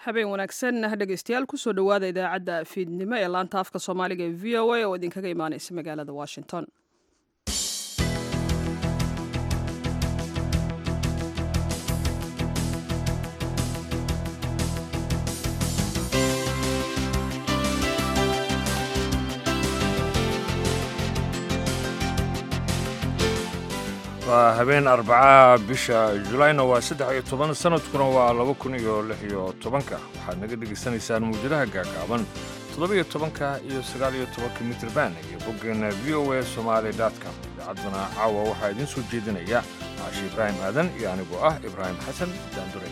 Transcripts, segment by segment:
habeen wanaagsan dhegeystayaal kusoo dhowaada idaacadda fiidnimo ee laanta afka soomaaliga ee v o a oo idinkaga imaaneysa magaalada washington waa habeen arbacaha bisha julayna waa saddex iyo toban sanadkuna waa laba kun iyo lix iyo tobanka waxaad naga dhegaysanaysaan muujadaha gaagaaban toddoba-iyo tobanka iyo sagaal iyo tobanka mitrban iyo boggeena v o a somaali com idaacadduna caawa waxaa idiin soo jeedinaya caashi ibraahim aadan iyo anigoo ah ibraahim xasan daandure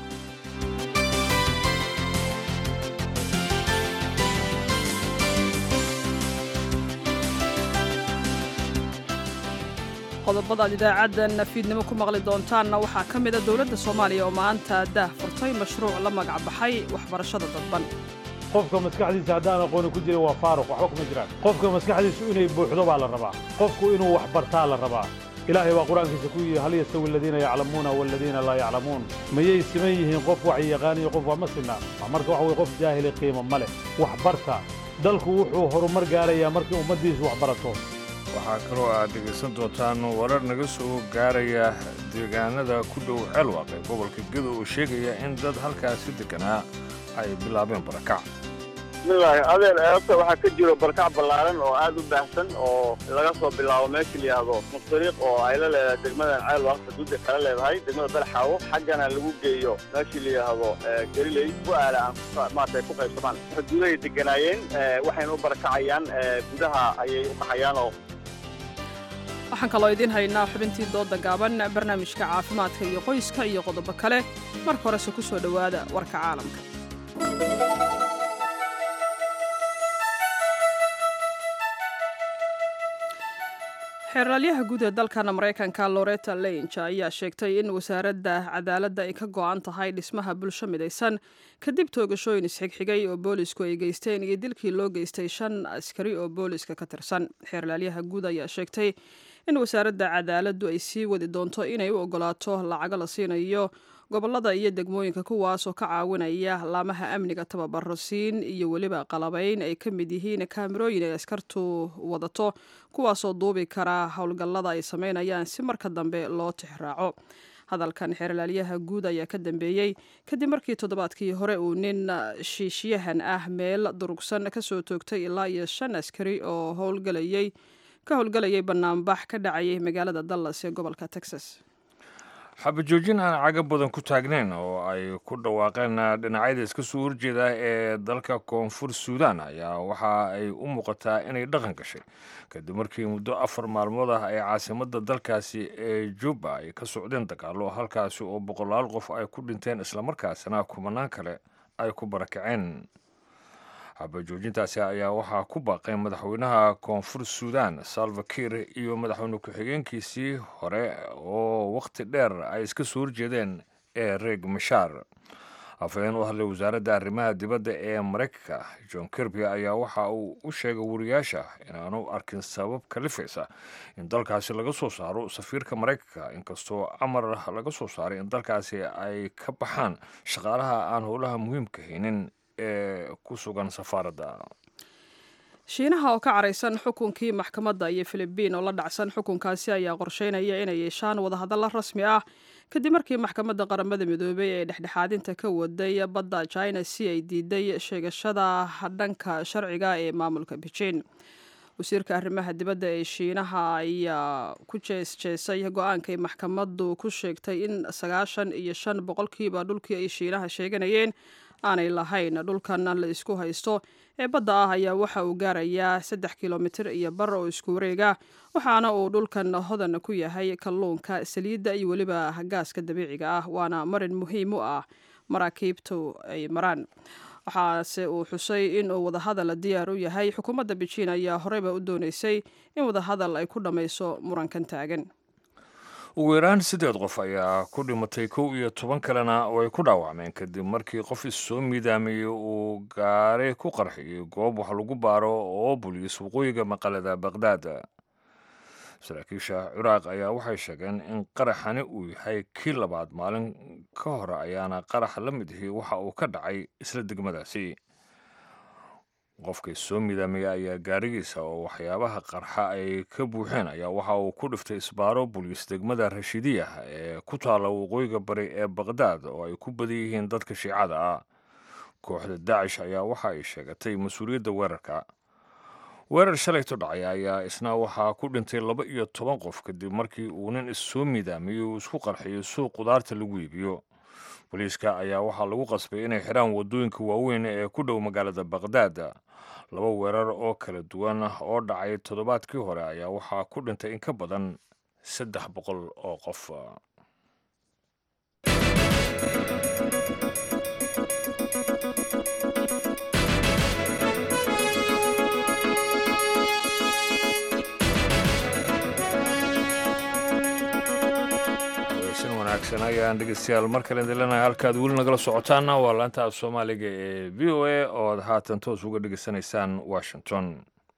qodobadaad idaacaddan fiidnimo ku maqli doontaanna waxaa ka mida dowladda soomaaliya oo maanta daah furtay mashruuc la magac baxay waxbarashada dadban qofka maskaxdiisa haddaan aqooni ku jirin waa faaruq waxba kuma jiraan qofka maskaxdiisu inay buuxdo baa la rabaa qofku inuu wax bartaa la rabaa ilaahay baa qur-aankiisa ku yidhi hal yastawi aladiina yaclamuuna waladiina laa yaclamuun mayay siman yihiin qof wax yaqaan iyo qof waa ma sinna marka waxa weye qof jaahili qiimo ma leh wax barta dalku wuxuu horumar gaarayaa markii ummaddiisu wax barato waxaa kaloo aad dhegaysan doontaan warar naga soo gaaraya deegaanada ku dhow ceelwaaq ee gobolka gedo oo sheegaya in dad halkaasi deganaa ay bilaabeen barakac bismillaahi adeer eebta waxaa ka jiro barkac ballaaran oo aad u baahsan oo laga soo bilaabo meesha la yidhaahdo mustariiq oo ay la leedahay degmadan ceelwaaq xuduudda kala leedahay degmada belxaawo xaggana lagu geeyo meeshii la yidhaahdo gariley bu-aala aan maarata ku qaybsamaan xuduudahay deganaayeen waxayna u barakacayaan gudaha ayay u qaxayaanoo waxaan kaloo idiin haynaa xubintii dooda gaaban barnaamijka caafimaadka iyo qoyska iyo qodobo kale marka horese ku soo dhowaada warka caalamka xeeraalyaha guud ee dalkan maraykanka loreta lange ayaa sheegtay in wasaaradda cadaaladda ay ka go'an tahay dhismaha bulsho midaysan kadib toogashooyin isxigxigay oo boolisku ay geysteen iyo dilkii loo geystay shan askari oo booliska ka tirsan xeeraalyaha guud ayaa sheegtay in wasaaradda cadaaladdu ay sii wadi doonto inay u ogolaato lacago la siinayo gobollada iyo degmooyinka kuwaas oo ka caawinaya laamaha amniga tababaro siin iyo weliba qalabayn ay ka mid yihiin kaamirooyin ay askartu wadato kuwaasoo duubi kara howlgallada ay samaynayaan si marka dambe loo tixraaco hadalkan xeerlaalyaha guud ayaa ka dambeeyey kadib markii toddobaadkii hore uu nin shiishyahan ah meel durugsan kasoo toogtay ilaa iyo shan askari oo howlgalayay ka howlgalayay banaanbax ka dhacayay magaalada dallas ee gobolka texas xabajoojin aan caga badan ku taagnayn oo ay ku dhawaaqeen dhinacyada iska soo horjeeda ee dalka koonfur suudan ayaa waxa ay u muuqataa inay dhaqan gashay kadib markii muddo afar maalmood ah ay caasimadda dalkaasi ee juba ay ka socdeen dagaalo halkaasi oo boqolaal qof ay ku dhinteen islamarkaasina kumanaan kale ay ku barakaceen xabajoojintaasi ayaa waxaa ku baaqay madaxweynaha koonfur suudan salva kiir iyo madaxweyne ku-xigeenkiisii hore oo wakhti dheer ay iska soo horjeedeen ee reeg mashaar afhayeen u hadlay wasaaradda arrimaha dibadda ee maraykanka john kirby ayaa waxa uu u sheegay wariyaasha inaanu arkin sabab kalifaysa in dalkaasi laga soo saaro safiirka maraykanka inkastoo amar laga soo saaray in dalkaasi ay ka baxaan shaqaalaha aan howlaha muhiimka haynin ee ku sugan safaaradda shiinaha oo ka caraysan xukunkii maxkamadda iyo filibiin oo la dhacsan xukunkaasi ayaa qorsheynaya inay yeeshaan wadahadalla rasmi ah kadib markii maxkamadda qaramada midoobay ee dhexdhexaadinta ka waday badda china si ay diiday sheegashada dhanka sharciga ee maamulka beijing wasiirka arrimaha dibadda ee shiinaha ayaa ku jeesjeesay go-aankay maxkamaddu ku sheegtay in sagaashan iyo shan boqolkiiba dhulkii ay shiinaha sheeganayeen aanay lahayn dhulkan la isku haysto ee badda ah ayaa waxa uu gaarayaa saddex kilomitir iyo bar oo isku wareega waxaana uu dhulkan hodan ku yahay kalluunka saliidda iyo weliba gaaska dabiiciga ah waana marin muhiim u ah maraakiibtu ay maraan waxaase uu xusay in uu wadahadal diyaar u yahay xukuumadda bejiin ayaa horeyba u dooneysay in wadahadal ay ku dhammayso murankan taagan ugu yaraan siddeed qof ayaa ku dhimatay kow iyo toban kalena oo ay ku dhaawacmeen kadib markii qof issoo miidaamayey uu gaari ku qarxiyey goob wax lagu baaro oo buliis waqooyiga maqalada baqhdaad saraakiisha ciraaq ayaa waxay sheegeen in qaraxani uu yahay kii labaad maalin ka hore ayaana qarax la mid ihi waxa uu ka dhacay isla degmadaasi qofkii soo midaamaya ayaa gaarigiisa oo waxyaabaha qarxa ay ka buuxeen ayaa waxa uu ku dhiftay isbaaro buliis degmada rashidiya ee ku taalla waqooyiga bari ee baqdaad oo ay ku badan yihiin dadka shiicada ah kooxda daacish ayaa waxa ay sheegatay mas-uuliyadda weerarka weerar shalayto dhacay ayaa isna waxaa ku dhintay laba iyo toban qof kadib markii uu nin issoo midaamiyey uu isku qarxiyo suuq qudaarta lagu iibiyo booliiska ayaa waxaa lagu qasbay inay xidhaan waddooyinka waaweyn ee ku dhow magaalada baqdaad laba weerar oo kala duwan oo dhacay toddobaadkii hore ayaa waxaa ku dhintay in ka badan saddex boqol oo qof wanaagsan ayaan dhegeystayaal mar kale idinleenahay halkaad weli nagala socotaana waa laanta af soomaaliga ee v o a oo aad haatan toos uga dhegeysanaysaan washington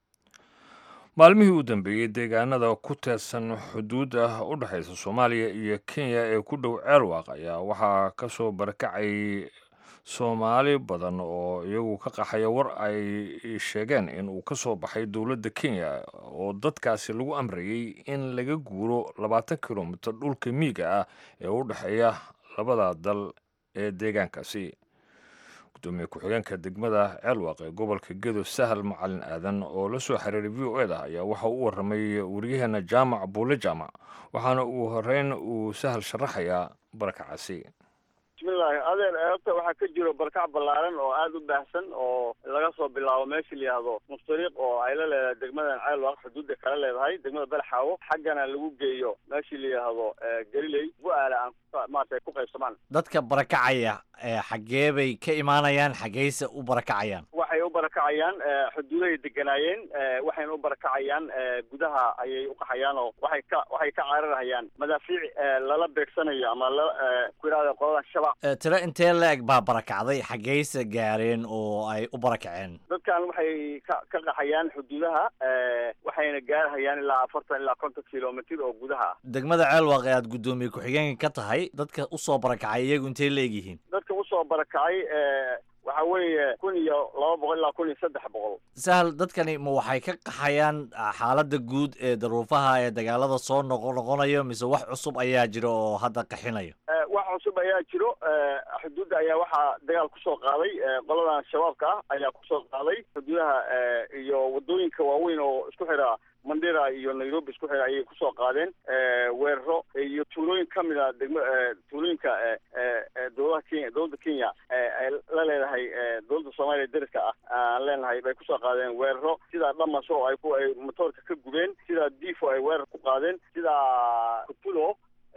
maalmihii u dambeeyey deegaanada ku teedsan xuduudda u dhexaysa soomaaliya iyo kenya ee ku dhow ceelwaaq ayaa waxaa ka soo barakacay soomaali badan oo iyagu ka qaxaya war ay sheegeen in uu ka soo baxay dowladda kenya oo dadkaasi lagu amrayey in laga guuro labaatan kilomitir dhulka miiga ah ee u dhexeeya labada dal ee deegaankaasi gudoomiye ku-xigeenka degmada ceelwaaq ee gobolka gedo sahal macalin aadan oo la soo xiriiray v o eda ayaa waxa u waramay waryaheena jaamac buule jaamac waxaana uu horeyn uu sahal sharaxayaa barakacaasi bismillahi adeer eebta waxaa ka jiro barkac ballaaran oo aada u baahsan oo laga soo bilaabo meesha la yihahdo mustariiq oo ay la leedahay degmadan ceelwaaq xuduudda kala leedahay degmada belxaawo xaggana lagu geeyo meeshii la yihahdo galiley bu-aala aan maarata ku qaybsamaan dadka barakacaya xaggee bay ka imaanayaan xaggeyse u barakacayaan waxay u barakacayaan xuduudahay deganaayeen waxayna u barakacayaan gudaha ayay uqaxayaan oo waxay ka waxay ka cararhayaan madaafiic lala beegsanayo ama la ku yidhahda qoladan shabaab tiro intee la-eg baa barakacday xaggeyse gaareen oo ay u barakaceen dadkan waxay ka ka qaxayaan xuduudaha waxayna gaarhayaan ilaa afartan ilaa konton kilomitr oo gudaha ah degmada ceelwaaq ee aad guddoomiye ku-xigeenka ka tahay dadka usoo barakacay iyagu intay la egyihiin dadka usoo barakacay waxa weeye kun iyo laba boqol ilaa kun iyo saddex boqol sahal dadkani ma waxay ka qaxayaan xaaladda guud ee daruufaha ee dagaalada soo noqo noqonayo mise wax cusub ayaa jira oo hadda qaxinayo wax cusub ayaa jiro xuduudda ayaa waxaa dagaal kusoo qaaday qoladan shabaabka ah ayaa kusoo qaaday xuduudaha iyo wadooyinka waaweyn oo isku xira mandera iyo nairobi isku xira ayay kusoo qaadeen weeraro iyo tuulooyin ka mid a degma tuulooyinka dowladaha kenya dowladda kenya ay la leedahay dowladda soomaaliya dariska ah aan leenahay bay kusoo qaadeen weeraro sidaa dhamaso ay ku ay motoorka ka gubeen sidaa difo ay weerar ku qaadeen sidaa kutulo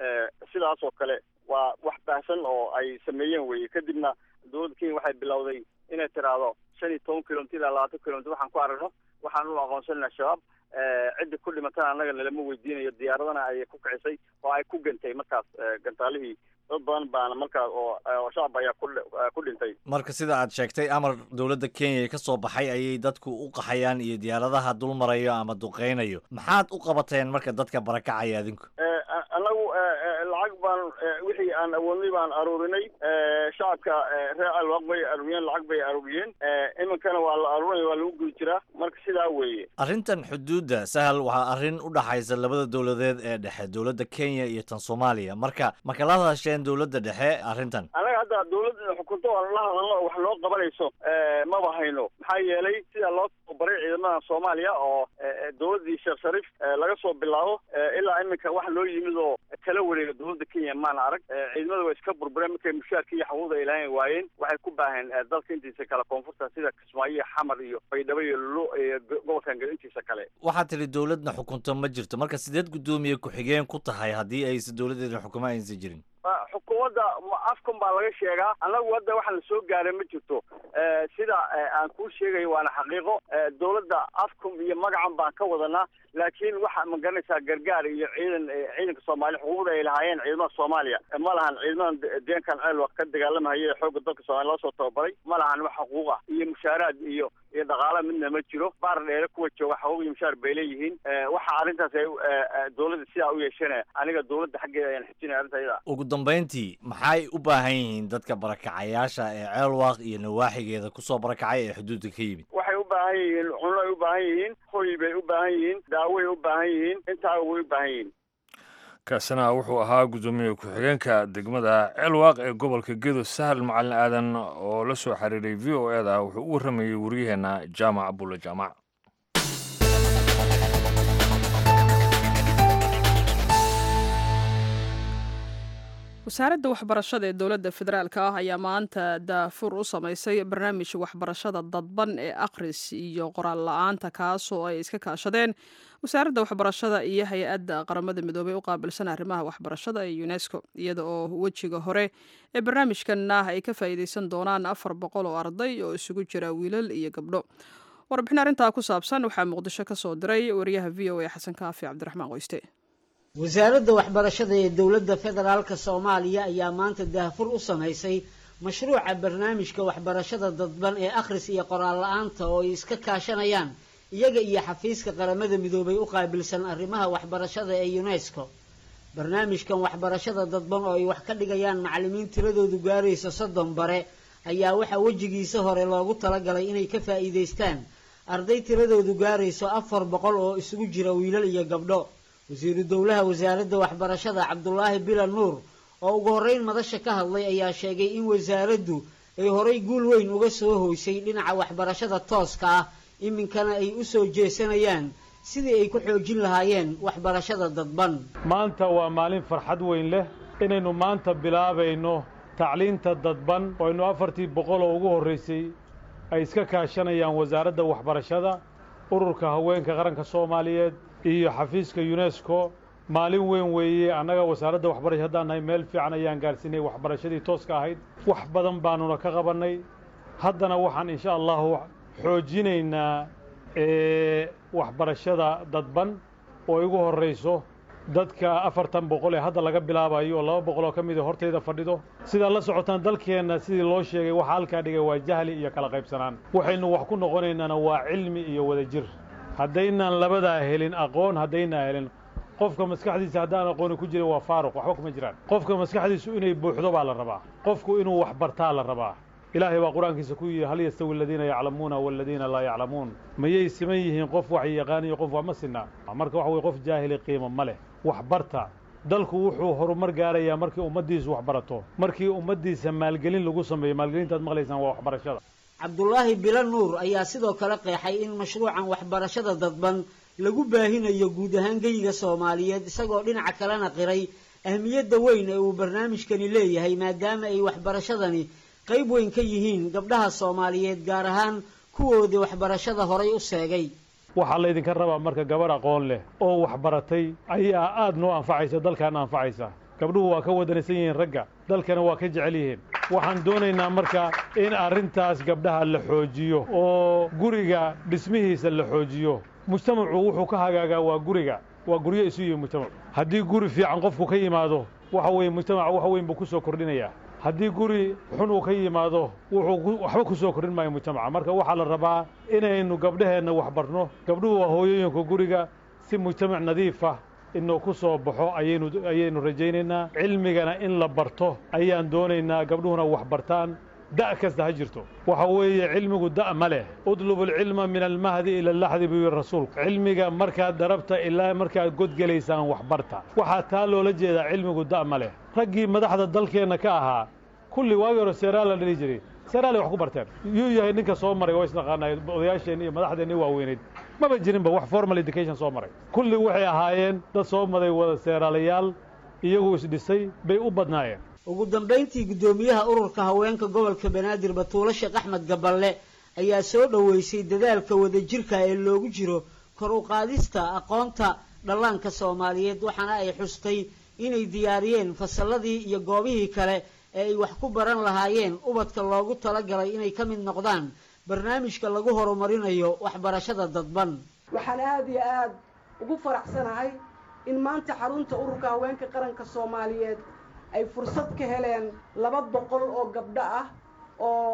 sidaas oo kale waa wax baahsan oo ay sameeyeen weye kadibna dowladda kenya waxay bilowday inay tiraahdo shan iyo toban kilomitr ilaa labaatan kilomitr waxaan ku aragno waxaan u aqoonsanayna shabaab cidda ku dhimatana annaga nalama weydiinayo diyaaradana ayay ku kicisay oo ay ku gantay markaas gantaalihii dad badan baana markaas oo shacab ayaa ku dhintay marka sida aad sheegtay amar dowladda kenya ka soo baxay ayay dadku u qaxayaan iyo diyaaradaha dul marayo ama duqeynayo maxaad u qabateen marka dadka barakacaya adinku annagu lacag baan wixii aan awoodnay baan aruurinay shacabka reer alwaaq bay aruuriyeen lacag bay aruuriyeen iminkana waa la aruurinaya waa lagu gudi jiraa marka sidaa weeye arrintan xuduudda sahal waxaa arrin u dhaxaysa labada dowladeed ee dhexe dowladda kenya iyo tan soomaaliya marka ma kala hadasheen dowladda dhexe arrintan annaga hadda dowladda xukunto aan la hadalno wax noo qabanayso maba hayno maxaa yeelay sida loo tababaray ciidamada soomaaliya oo dowladdii sheekh shariif laga soo bilaabo ilaa iminka wax loo yimid oo kala wareega dowladda kenya maana arag ciidamada waa iska burbureen markay mushaarka iyo xaquuqda ay lahayn waayeen waxay ku baaheen dalka intiisa kale koonfurta sida kismaayo iyo xamar iyo baydhabo iyo lulo iyo gobolkan gal intiisa kale waxaad tiri dowladna xukunto ma jirto marka sideed guddoomiye ku-xigeen ku tahay haddii aysa dowladdeeda xukumo aysan jirin xukuumadda afkan baa laga sheegaa annagu hadda waxa la soo gaaray ma jirto sida aan kuu sheegayo waana xaqiiqo dowladda afkum iyo magacan baan ka wadanaa laakiin waxa ma garanaysaa gargaar iyo ciidan ciidanka soomaaliya xuquuqda ay lahaayeen ciidamada soomaaliya ma lahan ciidamadan deenkan ceelwa ka dagaalamahaya ee xoogga dalka soomaliya loo soo tababaray ma lahan wax xuquuq ah iyo mushaaraad iyo iyo dhaqaala midna ma jiro baar dheere kuwa jooga xaquuq iyo mushaar bay leeyihiin waxa arrintaas ay dowladda sidaa u yeeshana aniga dowladda xaggeeda ayaan xijinaya arrinta iyada ugu dambayntii maxay u baahan yihiin dadka barakacayaasha ee ceelwaaq iyo nawaaxigeeda kusoo barakacay ee xuduudda ka yimid waxay u baahan yihiin cunno ay u baahan yihiin hoy bay u baahan yihiin daaway u baahan yihiin intaaba way u baahan yihiin kaasina wuxuu ahaa guddoomiye ku-xigeenka degmada ceelwaaq ee gobolka gedo sahal macalin aadan oo la soo xiriiray v o e da wuxuu u warramayey waryaheena jaamac bulle jaamac wasaaradda waxbarashada ee dowladda federaalk ah ayaa maanta daafur u samaysay barnaamij waxbarashada dadban ee akhris iyo qoraal la-aanta kaasoo ay iska kaashadeen wasaaradda waxbarashada iyo hay-adda qaramada midoobey u qaabilsan arrimaha waxbarashada ee unesco iyada oo wejiga hore ee barnaamijkan ah ay ka faa'iideysan doonaan afar boqol oo arday oo isugu jira wiilal iyo gabdho warbixin arrintaa ku saabsan waxaa muqdisho ka soo diray wariyaha v o a xasan kaafi cabdiraxmaan qoyste wasaaradda waxbarashada ee dowladda federaalka soomaaliya ayaa maanta daahfur u samaysay mashruuca barnaamijka waxbarashada dadban ee akhris iyo qoraal la-aanta oo ay iska kaashanayaan iyaga iyo xafiiska qaramada midoobay u qaabilsan arrimaha waxbarashada ee unesco barnaamijkan waxbarashada dadban oo ay wax ka dhigayaan macallimiin tiradoodu gaaraysa soddon bare ayaa waxaa wejigiisa hore loogu talagalay inay ka faa'iidaystaan arday tiradoodu gaarayso afar boqol oo isugu jira wiilal iyo gabdho wasiiru dowlaha wasaaradda waxbarashada cabdulaahi bilan nuur oo ugu horreyn madasha ka hadlay ayaa sheegay in wasaaraddu ay horay guul weyn uga soo hoysay dhinaca waxbarashada tooska ah iminkana ay u soo jeesanayaan sidii ay ku xoojin lahaayeen waxbarashada dadban maanta waa maalin farxad weyn leh inaynu maanta bilaabayno tacliinta dadban oo aynu afartii boqol oo ugu horraysay ay iska kaashanayaan wasaaradda waxbarashada ururka haweenka qaranka soomaaliyeed iyo xafiiska unesco maalin weyn weeye annaga wasaaradda waxbarasha haddaan nahay meel fiican ayaan gaarsiinay waxbarashadii tooska ahayd wax badan baanuna ka qabannay haddana waxaan insha allahu xoojinaynaa waxbarashada dadban oo igu horrayso dadka afartan boqol ee hadda laga bilaabayo oo laba boqol oo ka mida hortayda fadhido sidaad la socotaan dalkeenna sidii loo sheegay waxaa halkaa dhigay waa jahli iyo kala qaybsanaan waxaynu wax ku noqonaynaana waa cilmi iyo wadajir haddaynaan labadaa helin aqoon haddaynaan helin qofka maskaxdiisa haddaan aqooni ku jirin waa faaruq waxba kuma jiraan qofka maskaxdiisu inay buuxdo baa la rabaa qofku inuu wax bartaa la rabaa ilaahay baa qur-aankiisa ku yidhi hal yastawi aladiina yaclamuuna waladiina laa yaclamuun mayay siman yihiin qof wax yaqaan iyo qof wax ma sinna marka waxa weye qof jaahili qiimo ma leh wax barta dalku wuxuu horumar gaarayaa markii ummaddiisu wax barato markii ummaddiisa maalgelin lagu sameeyo maalgelintaad maqlaysaan waa waxbarashada cabdulaahi bilo nuur ayaa sidoo kale qeexay in mashruucan waxbarashada dadban lagu baahinayo guud ahaan geyiga soomaaliyeed isagoo dhinaca kalena qiray ahmiyadda weyn ee uu barnaamijkani leeyahay maadaama ay waxbarashadani qayb weyn ka yihiin gabdhaha soomaaliyeed gaar ahaan kuwoodii waxbarashada horay u seegay waxaa laydinka rabaa marka gabarh aqoon leh oo waxbaratay ayaa aad noo anfacaysa dalkaana anfacaysa gabdhuhu waa ka wadanaysan yihiin ragga dalkana waa ka jecel yihiin waxaan doonaynaa marka in arrintaas gabdhaha la xoojiyo oo guriga dhismihiisa la xoojiyo mujtamacu wuxuu ka hagaagaa waa guriga waa guryo isu yihi mujtamacu haddii guri fiican qofku ka yimaado waxa weeye mujtamaca wax weyn buu ku soo kordhinayaa haddii guri xun uu ka yimaado wuxuu waxba ku soo kordhin maayo mujtamaca marka waxaa la rabaa inaynu gabdhaheenna wax barno gabdhuhu waa hooyooyinka guriga si mujtamac nadiifah inuu ku soo baxo ayaynu ayaynu rajaynaynaa cilmigana in la barto ayaan doonaynaa gabdhuhuna wax bartaan da' kasta ha jirto waxa weeye cilmigu da' ma leh udlubu alcilma min almahdi ila allaxdi buu yihi rasuulku cilmiga markaad darabta ilaa markaad godgelaysaan wax barta waxaa taa loola jeedaa cilmigu da' ma leh raggii madaxda dalkeenna ka ahaa kulli waagii hore seeraal la dhihi jiray seeraalay wax ku barteen yuu yahay ninka soo maray waa isnaqaanay odayaasheenni iyo madaxdeenni waaweyneyd maba jirinba wax formal education soo maray kulli waxay ahaayeen dad soo maday wada seeraalayaal iyagu isdhisay bay u badnaayeen ugu dambayntii guddoomiyaha ururka haweenka gobolka banaadir batuulo sheekh axmed gaballe ayaa soo dhoweysay dadaalka wadajirka ee loogu jiro kor u qaadista aqoonta dhallaanka soomaaliyeed waxaana ay xustay inay diyaariyeen fasalladii iyo goobihii kale ee ay wax ku baran lahaayeen ubadka loogu talagalay inay ka mid noqdaan barnaamijka lagu horumarinayo waxbarashada dadban waxaan aada iyo aada ugu faraxsanahay in maanta xarunta ururka haweenka qaranka soomaaliyeed ay fursad ka heleen laba boqol oo gabdho ah oo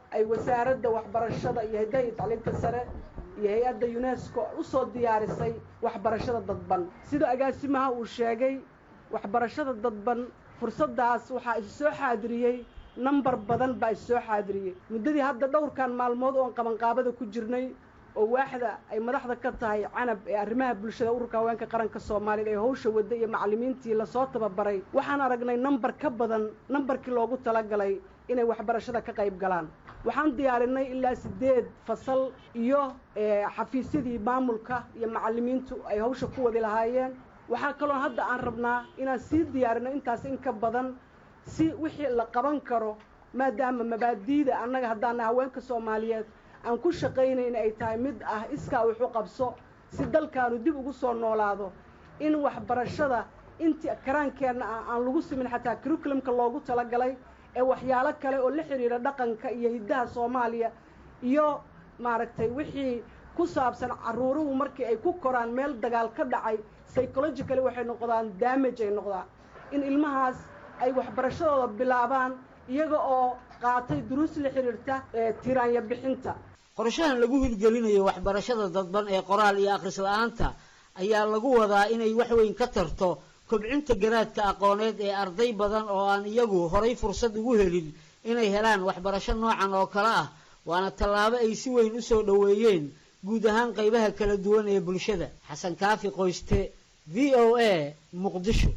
ay wasaaradda waxbarashada iyo hiddaha iyo tacliinta sare iyo hay-adda unesco usoo diyaarisay waxbarashada dadban sida agaasimaha uu sheegay waxbarashada dadban fursaddaas waxaa isu soo xaadiriyey nambar badan baa isu soo xaadiriyey muddadii hadda dhowrkan maalmood oon qabanqaabada ku jirnay oo waaxda ay madaxda ka tahay canab ee arrimaha bulshada ururka haweenka qaranka soomaaliya ee hawsha wadda iyo macallimiintii lasoo tababaray waxaan aragnay nambar ka badan nambarkii loogu talagalay inay waxbarashada ka qayb galaan waxaan diyaarinay ilaa siddeed fasal iyo xafiisyadii maamulka iyo macallimiintu ay hawsha ku wadi lahaayeen waxaa kaloo hadda aan rabnaa inaan sii diyaarino intaas in ka badan si wixii la qaban karo maadaama mabaadiida annaga haddaana haweenka soomaaliyeed aan ku shaqaynayn ay tahay mid ah iskaa wuxu qabso si dalkaanu dib ugu soo noolaado in waxbarashada intii karaankeenna ah aan lagu simin xataa curriculumka loogu talagalay ee waxyaalo kale oo la xidhiira dhaqanka iyo hiddaha soomaaliya iyo maaragtay wixii ku saabsan carruuruhu markii ay ku koraan meel dagaal ka dhacay psychologically waxay noqdaan damage ay noqdaan in ilmahaas ay waxbarashadooda bilaabaan iyaga oo qaatay duruus la xidhiirta tiraanya bixinta qorshahan lagu hirgelinayo waxbarashada dadban ee qoraal iyo akhris la-aanta ayaa lagu wadaa inay wax weyn ka tarto kobcinta garaadka aqooneed ee arday badan oo aan iyagu horay fursad ugu helin inay helaan waxbarasho noocan oo kale ah waana tallaabo ay si weyn u soo dhoweeyeen guud ahaan qaybaha kala duwan ee bulshada xasan kaafi qoyste v o a muqdisho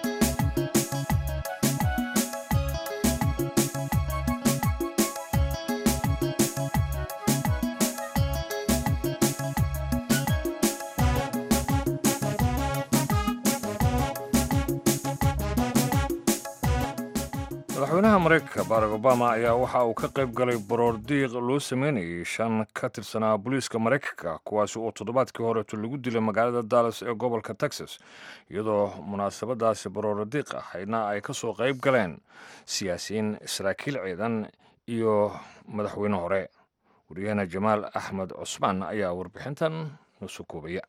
madaxweynaha maraykanka barack obama ayaa waxa uu ka qayb galay baroor diiq loo sameynayay shan ka tirsanaa booliiska maraykanka kuwaasi oo toddobaadkii horeeto lagu dilay magaalada dallas ee gobolka texas iyadoo munaasabadaasi baroor diiq ahaydna ay ka soo qayb galeen siyaasiyiin saraakiil ciidan iyo madaxweyne hore waryaheena jamaal axmed cusmaan ayaa warbixintan noo soo koobaya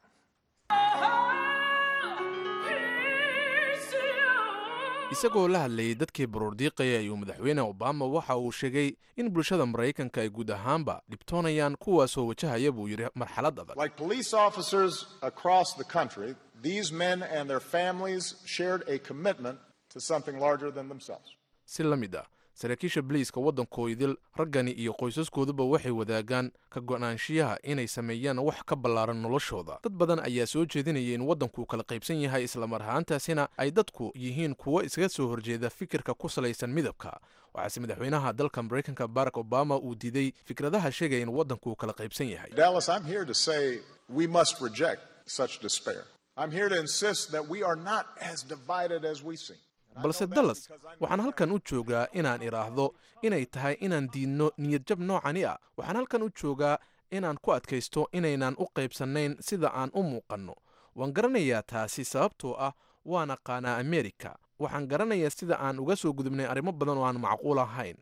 isagoo la hadlayay dadkii baroordiiqaya ayuu madaxweyne obama waxa uu sheegay in bulshada maraykanka ay guud ahaanba dhibtoonayaan kuwaasoo wajahaya buu yidhi marxalad adag Like police officers across the country, these men and their families shared a commitment to something larger than themselves. si la mid ah saraakiisha boliiska waddankoodil raggani iyo qoysaskooduba waxay wadaagaan ka go'naanshiyaha inay sameeyaan wax ka ballaaran noloshooda dad badan ayaa soo jeedinaya in waddanku kala qaybsan yahay islamar ahaantaasina ay dadku yihiin kuwo iskaga soo horjeeda fikirka ku salaysan midabka waxaase madaxweynaha dalka maraykanka barack obama uu diiday fikradaha sheegaya in waddanku kala qaybsan yahay Dallas, I'm here to say we must reject such despair. I'm here to insist that we are not as divided as we seem. balse dallas waxaan halkan u joogaa inaan idhaahdo inay tahay inaan diidno niyadjab noocani ah waxaan halkan u joogaa inaan ku adkaysto inaynan u qaybsannayn sida aan u muuqanno waan garanayaa taasi sababtoo ah waan aqaanaa amerika waxaan garanayaa sida aan uga soo gudubnay arrimo badan oo aan macquul ahayn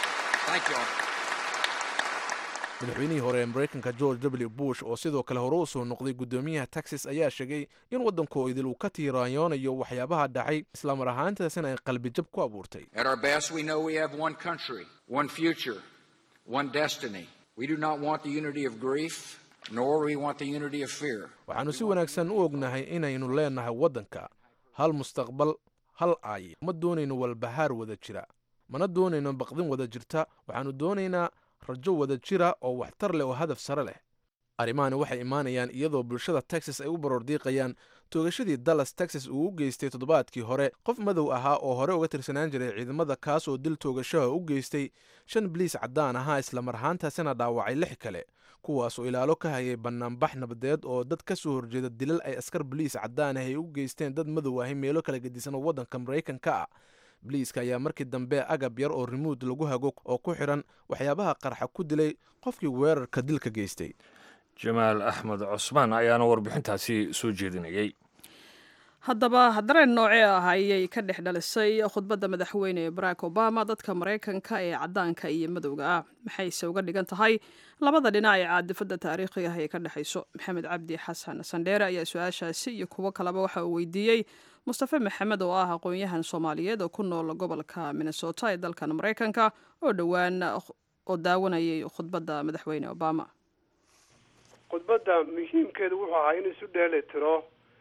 madaxweynihii hore ee maraykanka george w bush oo sidoo kale hore u soo noqday guddoomiyaha texas ayaa sheegay in waddanku idil uu ka tiiraanyoonayo waxyaabaha dhacay islamar ahaantaasina ay qalbijab ku abuurtay At our best, we know we have one country, one future, one destiny. We do not want the unity of grief, nor we want the unity of fear. waxaannu si wanaagsan u ognahay inaynu leenahay waddanka hal mustaqbal hal aay ma doonayno walbahaar wada jira mana doonayno baqdin wada jirta waxaannu doonaynaa rajo wada jira oo waxtar leh oo hadaf sare leh arrimahani waxay imaanayaan iyadoo bulshada texas ay u baroordiiqayaan toogashadii dallas texas uu u geystay toddobaadkii hore qof madow ahaa oo hore uga tirsanaan jiray ciidamada kaas oo dil toogashaha u geystay shan biliis caddaan ahaa islamar ahaantaasina dhaawacay lix kale kuwaasoo ilaalo ka hayay bannaanbax nabadeed oo dad ka soo horjeeda dilal ay askar boliis caddaan ah ay u geysteen dad madow ahi meelo kala gedisan oo waddanka maraykanka ah boliiska ayaa markii dambe agab yar oo rimuud lagu hago oo ku xidhan waxyaabaha qarxa ku dilay qofkii weerarka dilka geystay jamaal axmed cusmaan ayaana warbixintaasi soo jeedinayay haddaba dareen noocee ah ayay ka dhex dhalisay khudbadda madaxweyne barack obama dadka maraykanka ee caddaanka iyo madowga ah maxayse uga dhigan tahay labada dhinac ee caadifadda taariikhiga ah ee ka dhexayso maxamed cabdi xasan sandheere ayaa su-aashaasi iyo kuwo kaleba waxa uu weydiiyey mustafe maxamed oo ah aqoon-yahan soomaaliyeed oo ku nool gobolka minnesota ee dalkan maraykanka oo dhowaan oo daawanayay khudbadda madaxweyne obama khudbadda muhiimkeedu wuxuu ahaa in isu dheeli tiro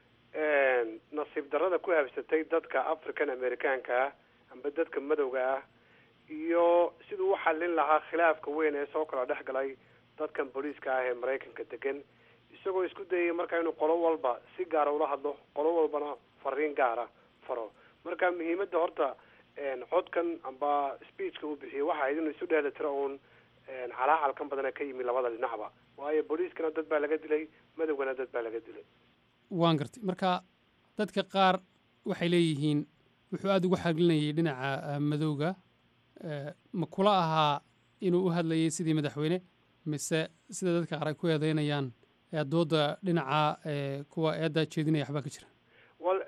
nasiib darrada ku habsatay dadka african americaanka ah amba dadka madowga ah iyo siduu u xallin lahaa khilaafka weyn ee soo kala dhex galay dadkan booliiska ah ee maraykanka degan isagoo isku dayay marka inuu qolo walba si gaara ula hadlo qolo walbana fariin gaara faro marka muhiimadda horta codkan amba speechka uu bixiyey waxa ahayd inuu isu dheeli tiro uun calaacalkan badana ka yimi labada dhinacba waayo booliiskana dad baa laga dilay madowgana dad baa laga dilay waan gartay marka dadka qaar waxay leeyihiin wuxuu aada ugu xaglinayay dhinaca madowga ma kula ahaa inuu u hadlayay sidii madaxweyne mise sida dadka qaar ay ku eedeynayaan dooda dhinaca kuwa eedda jeedinaya waxbaa ka jira wal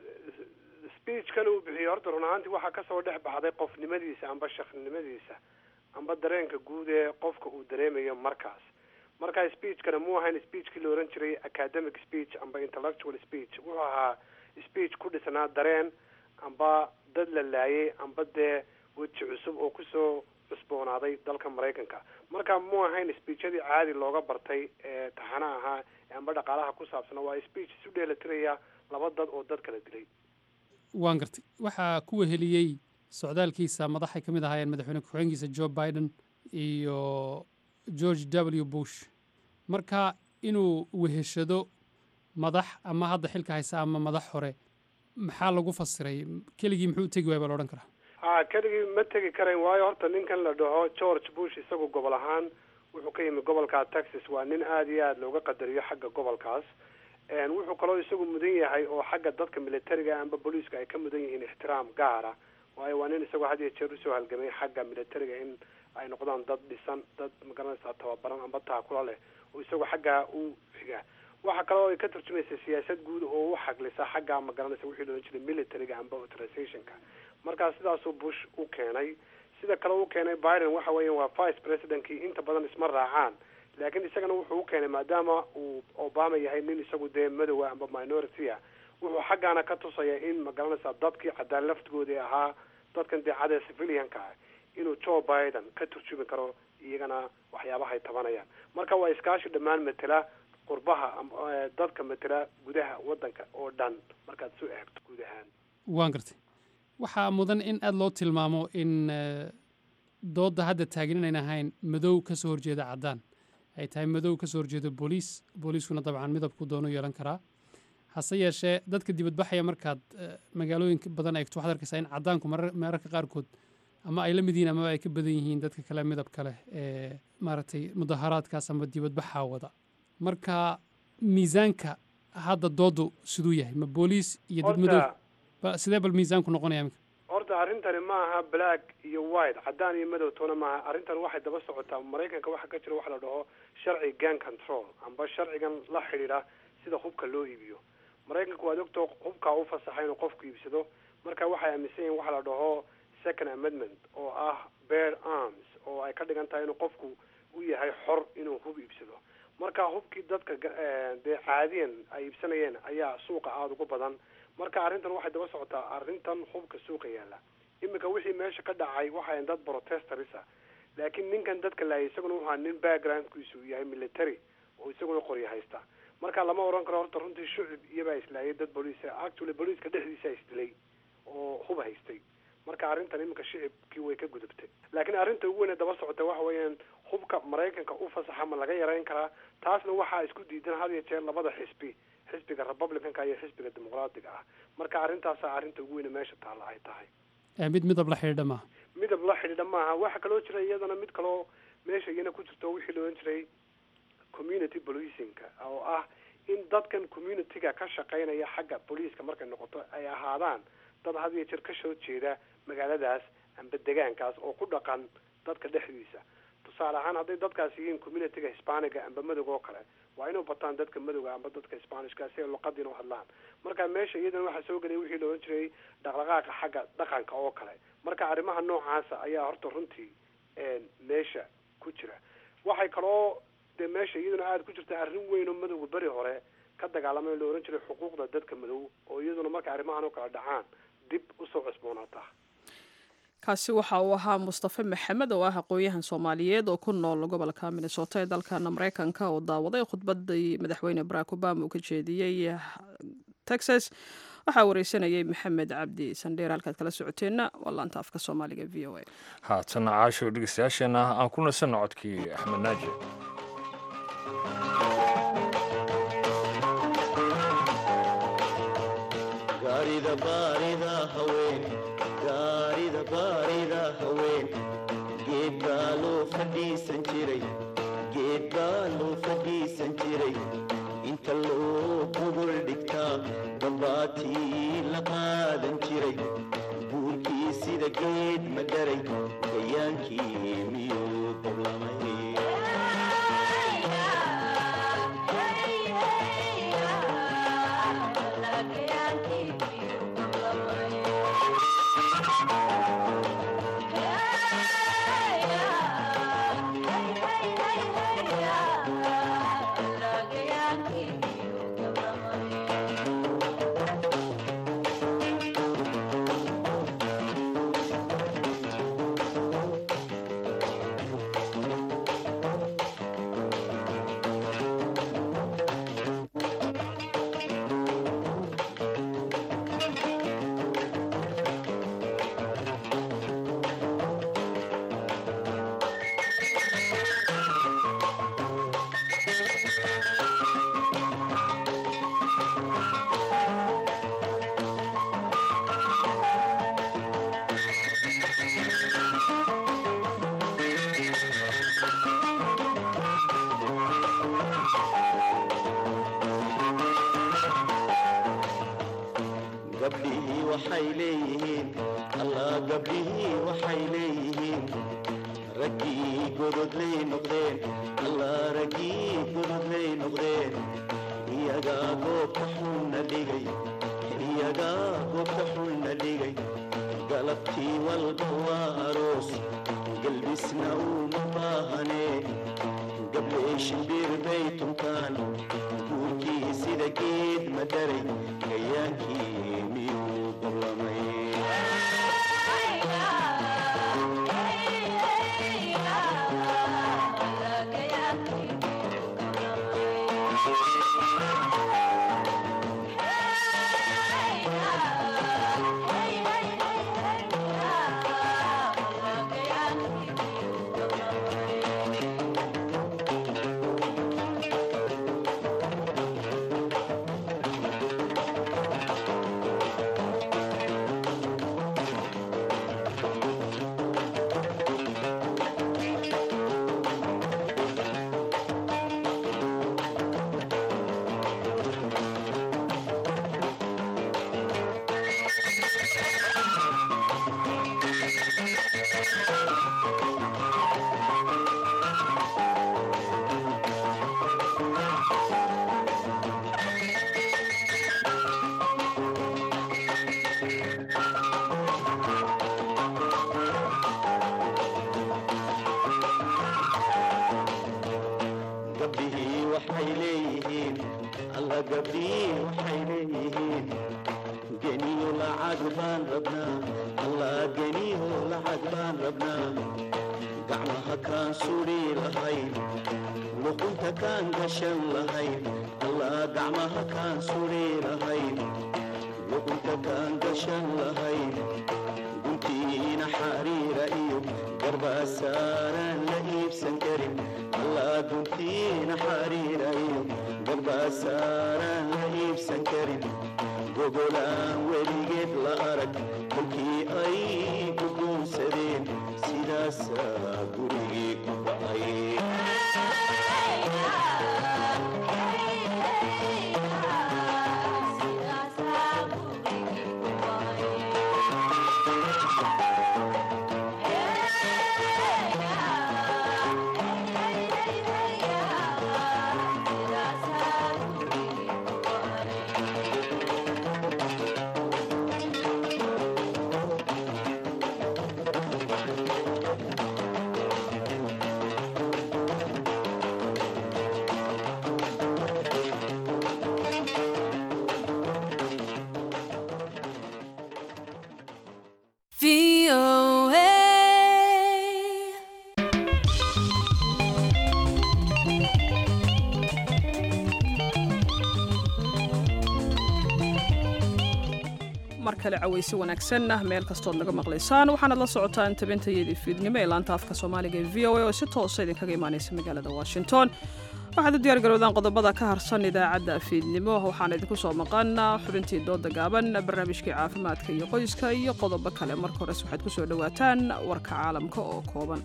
speechkan uu bixiyey horta run ahaantii waxaa kasoo dhex baxday qofnimadiisa amba shakhnimadiisa amba dareenka guud ee qofka uu dareemayo markaas marka speechkana mu ahayn speechkii la ohan jiray academic speech amba intellectual speech wuxuu ahaa speech ku dhisnaa dareen amba dad la laayay amba dee weji cusub oo kusoo cusboonaaday dalka maraykanka marka mu ahayn speechadii caadi looga bartay ee taxana ahaa amba dhaqaalaha ku saabsana waa speech isu dheelatiraya laba dad oo dad kala dilay waan gartay waxaa ku weheliyey socdaalkiisa madaxay ka mid ahaayeen madaxweyne ku-xigeenkiisa joe biden iyo george w bush marka inuu weheshado madax ama hadda xilka haysa ama madax hore maxaa lagu fasiray keligii muxuu u tegi waaya baa la odhan karaa ha keligii ma tegi karayn waayo horta ninkan la dhaho george bush isagu gobol ahaan wuxuu ka yimi gobolka texas waa nin aada iyo aada looga qadariyo xagga gobolkaas wuxuu kaloo isagu mudan yahay oo xagga dadka militariga amba booliiska ay ka mudan yihiin ixtiraam gaara waayo waa nin isagoo had iyo jeer usoo halgamay xagga militariga in ay noqdaan dad dhisan dad magaranaysaa tababaran amba taakula leh oo isagoo xaggaa u xiga waxa kale oo ay ka turjumaysa siyaasad guud oo u xaglisa xagga magaranaysa wixii loohan jiray militariga amba authorizationka markaa sidaasuu bush u keenay sida kale u keenay biden waxa weeya waa vice presidentkii inta badan isma raacaan laakiin isagana wuxuu u keenay maadaama uu obama yahay nin isagu dee madowa amba minority a wuxuu xaggaana ka tusaya in magaranaysaa dadkii cadaan laftigoodii ahaa dadkan dee cadee civilianka ah inuu joe biden ka turjumi karo iyagana waxyaabahay tabanayaan marka waa iskaashi dhammaan matela qurbaha dadka matela gudaha wadanka oo dhan markaad soo eegto guud ahaan waan gartay waxaa mudan in aada loo tilmaamo in doodda hadda taagan inayn ahayn madow ka soo horjeeda caddaan ay tahay madow ka soo horjeeda booliis booliiskuna dabcan midabku doonu yeelan karaa hase yeeshee dadka dibadbaxaya markaad magaalooyinka badan eegto waxaad arkaysaa in caddaanku mararka qaarkood ama ay la mid yihiin amaba ay ka badan yihiin dadka kale midabka leh ee maaragtay mudaharaadkaas ama dibadbaxa wada marka miisaanka hadda dooddu siduu yahay ma booliis iyo dad madow sidee bal miisaanku noqonaya minka horta arrintani ma aha black iyo white caddaan iyo madow toona maaha arrintan waxay daba socotaa maraykanka waxaa ka jira waxa la dhaho sharci gun control amba sharcigan la xidhiidha sida hubka loo iibiyo maraykanka waad ogtoo hubkaa u fasaxa inuu qofku iibsado marka waxay aaminsan yihin waxa la dhaho second amendment oo ah bear arms oo ay ka dhigan tahay inuu qofku u yahay xor inuu hub iibsado marka hubkii dadka dee caadiyan ay iibsanayeen ayaa suuqa aada ugu badan marka arrintan waxay daba socotaa arrintan hubka suuqa yaalla iminka wixii meesha ka dhacay waxay dad protestarisa laakiin ninkan dadka laayay isaguna wuxua nin backgroundkiisu yahay military oo isaguna qoryo haysta marka lama oran karo horta runtii shucib iyabaa islaayay dad booliis actually booliiska dhexdiisa isdilay oo hub haystay marka arrintan iminka shicibkii way ka gudubtay laakiin arrinta ugu weyn ee daba socota waxa weeyaan hubka maraykanka u fasaxa ma laga yarayn karaa taasna waxaa isku diidan had iyo jeer labada xisbi xisbiga republicanka iyo xisbiga dimuqraadiga ah marka arrintaasa arrinta ugu weyne meesha taalla ay tahay mid midab la xidhiidha maaha midab la xidhiidha maaha waxa kaloo jira iyadana mid kaloo meesha iyana ku jirto wixii la ohan jiray community policingka oo ah in dadkan communityga ka shaqaynaya xagga booliiska markay noqoto ay ahaadaan dad had iyo jeer ka soo jeeda magaaladaas amba degaankaas oo ku dhaqan dadka dhexdiisa tusaale ahaan hadday dadkaas yihiin communityga hispaniga amba madowga oo kale waa inuu bataan dadka madowga amba dadka spanishka si ay luqadiina u hadlaan marka meesha iyadana waxaa soo gelaya wixii la ohan jiray dhaqdhaqaaqa xagga dhaqanka oo kale marka arrimaha noocaasa ayaa horta runtii meesha ku jira waxay kaloo dee meesha iyaduna aada ku jirta arrin weyn oo madowga beri hore ka dagaalamay la ohan jiray xuquuqda dadka madow oo iyaduna marka arrimahan oo kale dhacaan dib usoo cusboonaataa kaasi waxa uu ahaa mustafe maxamed oo ah aqoon-yahan soomaaliyeed oo ku nool gobolka minnesota ee dalkana mareykanka oo daawaday khudbadii madaxweyne barack obama uu ka jeediyey texas waxaa wareysanayay maxamed cabdi sandheer halkaad kala socoteenna waa laanta afka soomaaliga v o a haatana caasho dhegeystayaasheenna aan ku nasanno codkii axmed naaji gaarida baarida haween gaarida baarida haween geed baa loo fadhiisan jiray geed baa loo fadhiisan jiray inta loo gogol dhigtaa dambaatii la qaadan jiray buurkii sida geed ma dharay gayaankii miyuu dablamay gabdhihii waxay leeyihiin allah gabdhihii waxay leeyihiin raggii gododlay noqdeen allah raggii gododlay noqdeen iyagaa goobta xunna dhigay iyagaa goobta xunna dhigay galabtii walba waa aroos galbisna uma baahanee gabdhee shimbir bay tuntaan guurkii sida geed ma dharay gayaankii miyuu dablamay gabdhihii waxay leeyihiin alla gabdhihii waxay leeyihiin geniyo lacag baan rabnaa allah geniyo lacag baan rabnaa gacmaha kaan sudhi lahayn luqunta kaan gashan lahayn allah gacmaha kaan sudhi lahayn luqunta kaan gashan lahayn guntiina xariira iyo garbaasaaran la iibsan karin allah guntiina xariira iyo garbaasaaran la iibsan karin gogolaan weligeed la arag kolkii ay guguunsadeen sidaasaa gurigii ku ba'ay kale cawaysi wanaagsan ah meel kastood naga maqlaysaan waxaanaad la socotaan tabintayadii fiidnimo ee laanta afka soomaaliga ee v o a oo si toosa idinkaga imaanaysa magaalada washington waxaad u diyaar garowdaan qodobada ka harsan idaacadda fiidnimo waxaana idinku soo maqan xubintii dooda gaaban barnaamijkii caafimaadka iyo qoyska iyo qodobo kale marka hores waxaad ku soo dhowaataan warka caalamka oo kooban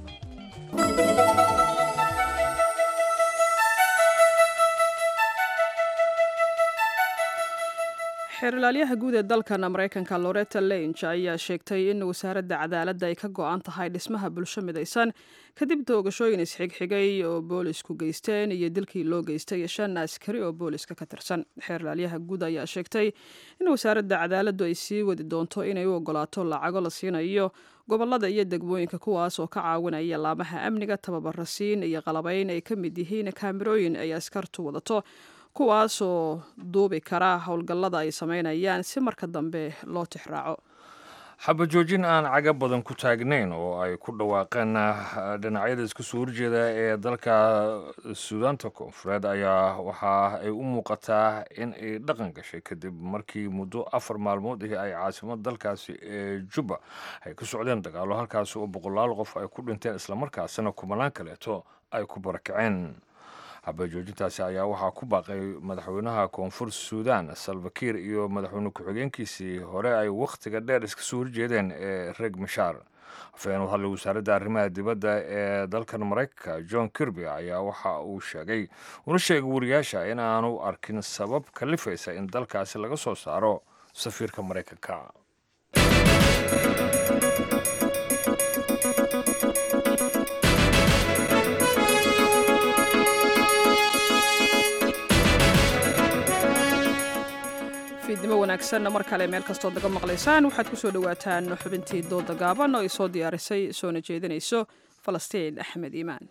xeerilaalyaha guud ee dalkan maraykanka loretta lange ayaa sheegtay in wasaaradda cadaaladda ay ka go-an tahay dhismaha bulsho midaysan kadib doogashooyin isxigxigay oo boolisku geysteen iyo dilkii loo geystay shan askari oo booliska ka tirsan xeerilaalyaha guud ayaa sheegtay in wasaaradda cadaaladdu ay sii wadi doonto inay u ogolaato lacago la siinayo gobolada iyo degmooyinka kuwaas oo ka caawinaya laamaha amniga tababarasiin iyo qalabayn ay ka mid yihiin kaamirooyin ay askartu wadato kuwaasoo duubi kara howlgallada ay samaynayaan si marka dambe loo tixraaco xabajoojin aan caga badan ku taagnayn oo ay ku dhawaaqeen dhinacyada isku soo horjeeda ee dalka suudaanta koonfureed ayaa waxa ay u muuqataa in ay dhaqan gashay kadib markii muddo afar maalmood ahi ay caasimad dalkaasi ee jubba ay ku socdeen dagaalo halkaasi oo boqolaal qof ay ku dhinteen islamarkaasina kumanaan kaleeto ay ku barakaceen xabajoojintaasi ayaa waxaa ku baaqay madaxweynaha koonfur suudan salvakiir iyo madaxweyne ku-xigeenkiisii hore ay wakhtiga dheer iska soo horjeedeen ee reeg mashaar afhayeen u hadlay wasaaradda arrimaha dibadda ee dalkan maraykanka john kirby ayaa waxa uu sheegay una sheegay wariyaasha in aanu arkin sabab kalifaysa in dalkaasi laga soo saaro safiirka maraykanka fiidnimo wanaagsan mar kale meel kastood naga maqlaysaan waxaad ku soo dhowaataan xubintii dooda gaaban oo ay soo diyaarisay soona jeedinayso falastiin axmed iimaan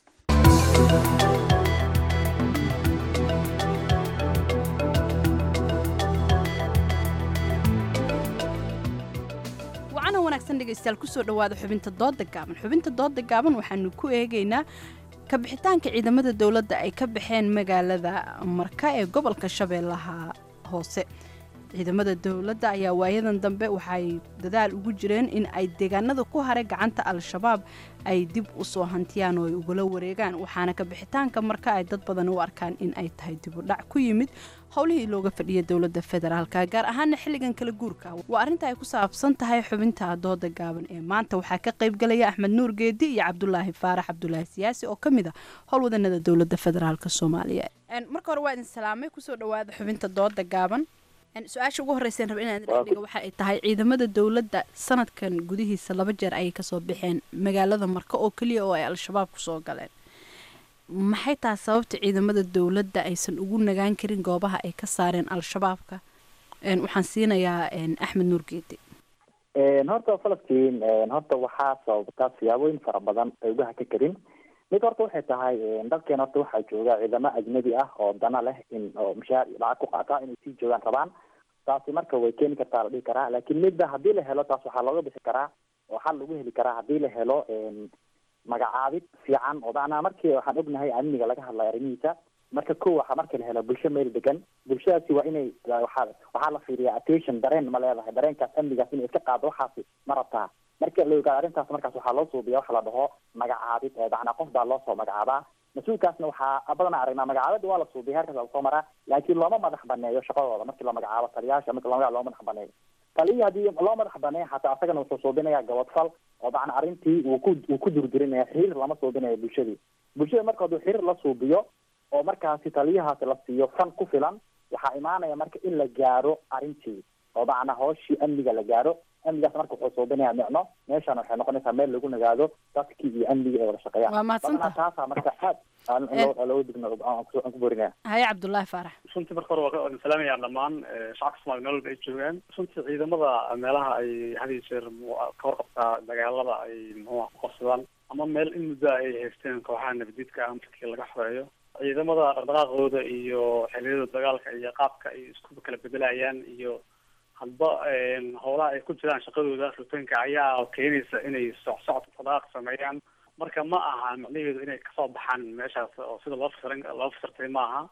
wacana wanaagsan dhegaystayaal kusoo dhowaada xubinta dooda gaaban xubinta dooda gaaban waxaanu ku eegaynaa kabixitaanka ciidamada dowladda ay ka baxeen magaalada marka ee gobolka shabeellaha hoose ciidamada dowladda ayaa waayadan dambe waxay dadaal ugu jireen in ay deegaanada ku haray gacanta al-shabaab ay dib u soo hantiyaan oo ay ugula wareegaan waxaana kabixitaanka marka ay dad badan u arkaan in ay tahay dibudhac ku yimid howlihii looga fadhiya dowladda federaalka gaar ahaana xilligan kala guurka waa arrinta ay ku saabsan tahay xubinta dooda gaaban ee maanta waxaa ka qaybgalaya axmed nuur geedi iyo cabdulaahi faarax cabdulaahi siyaasi oo ka mid a howlwadanada dowladda federaalk soomaaliya marka hore waa idin salaamay kusoo dhawaada xubinta dooda gaaban su-aasha ugu horreyseen raba inaan dhiga waxa ay tahay ciidamada dowladda sanadkan gudihiisa laba jeer ayay kasoo baxeen magaalada marka oo keliya oo ay al-shabaab kusoo galeen maxay tahay sababta ciidamada dowladda aysan ugu nagaan karin goobaha ay ka saareen al-shabaabka waxaan siinayaa axmed nuur geedi horta falastiin horta waxaa sababta siyaabooyin fara badan ay uga haka karin mid horta waxay tahay dalkeen horta waxaa jooga ciidamo ajnabi ah oo dana leh in oo mushaar lacag ku qaata inay sii joogaan rabaan taasi marka way keeni kartaa la dhihi karaa laakiin midda haddii la helo taas waxaa looga bixi karaa oo xal lagu heli karaa haddii la helo magacaabid fiican oo macnaa markii waxaan ognahay amniga laga hadlayo arrimihiisa marka ko waxaa marka la helo bulsho meel degan bulshadaasi waa inay waxaa waxaa la fiiriyaa attention dareen ma leedahay dareenkaas amnigaas inay iska qaado waxaasi ma rabtaa marka la ogaado arrintaas markaas waxaa loo suubiya waxa la dhaho magacaabid macnaa qof baa loo soo magacaabaa mas-uulkaasna waxaa badanaa aragnaa magacaabada waa la suubiya heerkaas lagu soo maraa laakiin looma madax baneeyo shaqadooda markii la magacaabo taliyaasha marki lama loo madax baneeyo taliyii haddii loo madax baneeyo xataa asagana wuxuu suubinaya gabadfal oo macna arrintii uu ku uu ku durdurinaya xiriir lama suubinayo bulshadii bulshada marka hadduu xiriir la suubiyo oo markaasi taliyahaasi la siiyo fan ku filan waxaa imaanaya marka in la gaaro arrintii oo macnaa hooshii amniga la gaaro amnigaas marka wuxuu suubinaya micno meeshaan waxay noqonaysaa meel lagu nagaado dadkii iyo amnigii ay wada shaqeeyaan Waa mahadsantahay. Badanaa taasaa marka aad aan- aan loo- looga digno aan ku- aan ku borinaya haye cabdulaahi faarax runtii marka hore waa ka salaamayaa dhammaan eh, shacabka soomaaliya meel walba ay joogaan runtii ciidamada meelaha ay had iyo jeer mu- ka warqabtaa dagaalada ay muxuu ah ku qabsadaan ama meel in muddo ay haysteen kooxaha nabadiidka ah markii laga xoreeyo ciidamada dhaqdhaqaaqooda iyo xilliyada dagaalka iyo qaabka ay isku kala bedelayaan iyo hadba een, howlaha ay ku jiraan shaqadooda rutaanka ayaa keenaysa inay socsocod dhaqdhaqaaq sameeyaan marka ma aha macnaheedu inay kasoo baxaan meeshaas oo sida loo fasirin loo fasirtay ma aha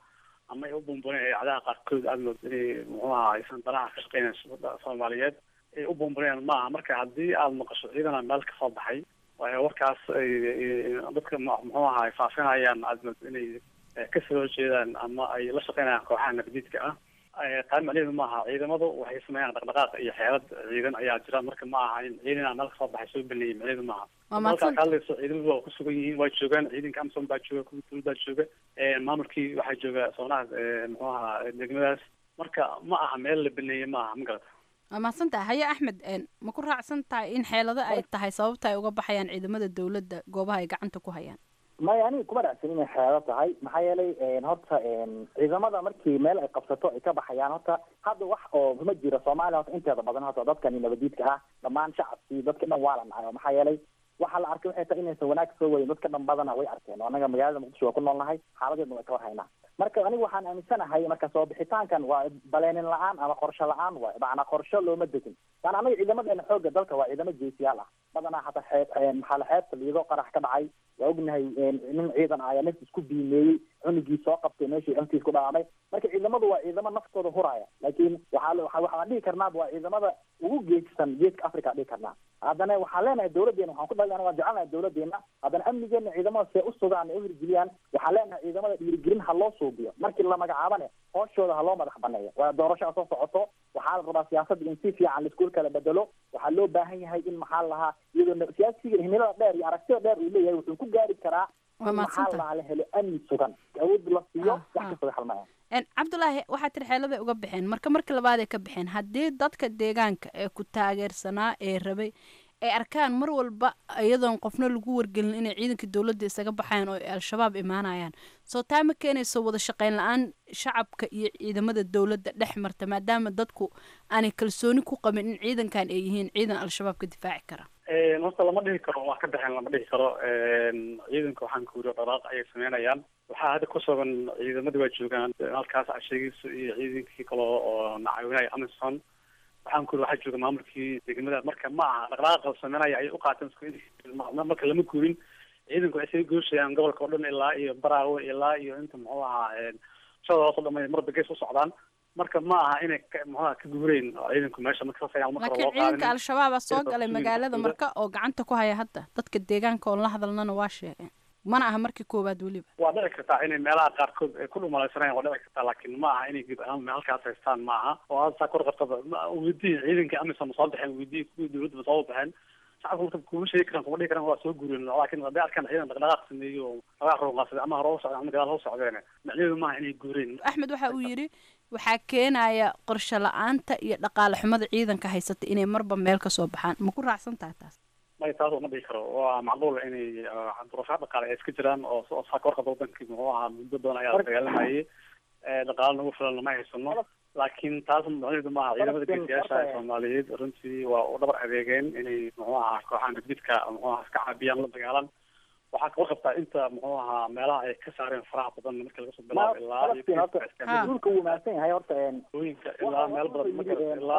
ama ay u buunburinayaan idaacadaha qaarkood aada mood inay muxuu ahaa aysan danaha ka shaqeynayn shuruucda soomaaliyeed ay u buunburinayaan maaha marka haddii aada maqasho ciidana meel kasoo baxay waayo warkaas ay ay- dadka mu- muxuu ahaa ay faafinayaan aada mood inay eh, ka soo horjeedaan ama ay la shaqeynayaan kooxaha nabadiidka ah Eh, taa macnaheedu maaha ciidamadu waxay sameeyaan dhaqdhaqaaq iyo xeelad ciidan ayaa jira marka ma aha in ciidan aan meel kasoo baxay soo baneeyay macnaheedu maaha Waa halkaa mahadsan- ka hadlayso ciidamadu waa ku sugan yihiin waa joogaan ciidanka amsom baa jooga kuwa dowladda jooga Eh, maamulkii waxaa jooga soonaha eh, muxuu ahaa degmadaas marka ma aha meel la baneeyey ma aha ma garata waa mahadsan tahay haye axmed een, ma ku raacsan tahay in xeelado ay tahay sababta ay uga baxayaan ciidamada dowladda goobaha ay gacanta ku hayaan maya aniga kuma dhacsan inay xeelo tahay maxaa yeelay horta ciidamada markii meel ay qabsato ay ka baxayaan horta hadda wax oo ma jiro soomaaliya horta inteeda badan horta dadkani nabadiidka ah dhammaan shacabkii dadka dhan waa la nacay maxaa yeelay waxaa la arkay waxay tahay inaysan wanaag soo wayin dadka dhan badana way arkeen oo annaga magaalada muqdisho waa ku noolnahay xaaladeedna way ka warhaynaa marka anigu waxaan aaminsanahay marka soo bixitaankan waa baleenin la-aan ama qorshe la-aan waay macnaa qorshe looma degin yani anaga ciidamadeena xooga dalka waa ciidamo jeesiyaal ah badanaa hataa xeeb maxaa la xeebta liido qarax ka dhacay waa ognahay nin ciidan ah ayaa nafti isku biimeeyey cunugii soo qabtay meeshii amtiis ku dhaamay marka ciidamadu waa ciidamo naftooda huraya laakiin waxaa waxa waxaan dhihi karnaa waa ciidamada ugu geejisan geeska africa dhihi karnaa haddana waxaan leenahay dawladeena waxaan ku dhalan waan jecelnahay dawladeena haddana amnigeena ciidamada see u sugaan ee u hirgeliyaan waxaan leenahay ciidamada dhiirigelin ha loo suubiyo markii la magacaabane hooshooda ha loo madax baneeyo waa doorasho soo socoto waxaa la rabaa siyaasadda in si fiican laiskuul kala bedelo waxaa loo baahan yahay in maxaa la lahaa iyadoo siyaasiga himilada dheer iyo aragtida dheer uu leeyahay wuxuu ku gaari karaa Waa in maxaa mahadsantahay. la lahaa la helo amni sugan awood la siiyo wax kasta way halmaya Een, cabdulaahi waxaa tiri xeeladay uga baxeen marka marka labaad ay ka baxeen haddii dadka deegaanka ee ku taageersanaa ee rabay ay arkaan mar walba iyadoon qofna lagu wargelin inay ciidanka dowladda isaga baxayaan oo ay al-shabaab imaanayaan soo taa ma keenayso wada shaqayn la-aan shacabka iyo ciidamada dowladda dhex marta maadaama dadku aanay kalsooni ku qabin in ciidankan ay yihiin ciidan al-shabaab ka difaaci kara Een, horta lama dhihi karo waa ka baxeen lama dhihi karo Een, ciidanka waxaan ku yiri dhaqaaq ayay sameynayaan waxaa hadda ku sugan ciidamadii waa joogaan halkaas casheegiisu iyo ciidankii kale oo nacaawinaya amison waxaan ku yiri waxaa jooga maamulkii degmada marka ma aha dhaqdhaqaaqa sameynaya ayay u qaateen isku in- ma- marka lama guurin ciidanku waxay isaga gooshayaan gobolka oo dhan ilaa iyo baraawe ilaa iyo inta muxuu ahaa een, shada hoos oo dhan ay marba gees u socdaan marka ma aha inay ka muxuu ahaa ka guureen oo ciidanku meesha marka saas ayaa marka laakiin loo ciidanka qaadin al-shabaaba soo Ciidanka galay kusugan magaalada dowladda. marka oo gacanta ku haya hadda dadka deegaanka oon la hadalnana waa sheegeen mana aha markii koowaad weliba waa dhici kartaa inay meelaha qaarkood ay ku dhumalaysanayaan waa dhici kartaa laakiin ma aha inay guud ahaan meel halkaas haystaan ma aha oo hadda saa kor qabtaba ma- weydii ciidanka amisom ma soo baxeen weydii kuwii dowladda ma soo baxeen shacabka marka kuma sheegi karaan kuma dhihi karaan waa soo guureen laakiin hadday arkaan ciidan dhaqdhaqaaq sameeyo oo lagaa roonqaasada ama hore u socdeen ama gadaal ha u socdeen macnaheedu maaha inay guureen axmed waxa uu yidhi waxaa keenaya qorshe la-aanta iyo dhaqaale xumada ciidanka haysata inay marba meel ka soo baxaan ma ku raacsan tahay taas may taas ma dhihi karo waa macquul inay ah, duruufaha dhaqaale ay iska jiraan oo oo saa kor qabta wadankii muxuu ahaa muddo badan ayaa la dagaalamayay Eh, dhaqaale nagu filan lama haysano laakiin taas macnaheedu maaha ciidamada geesiyaasha ee soomaaliyeed runtii waa u dhabar adeegeen inay muxuu ahaa kooxaha nabdidka muxuu ahaa iska caabiyaan la dagaalan waxaa kaba qabtaa inta muxuu ahaa meelaha ay ka saareen faraha badan markii laga soo bilaabo ilaa iyo falastiin horta geeska duulka wuu mahadsan yahay horta een hooyinka ilaa meel badan marka ilaa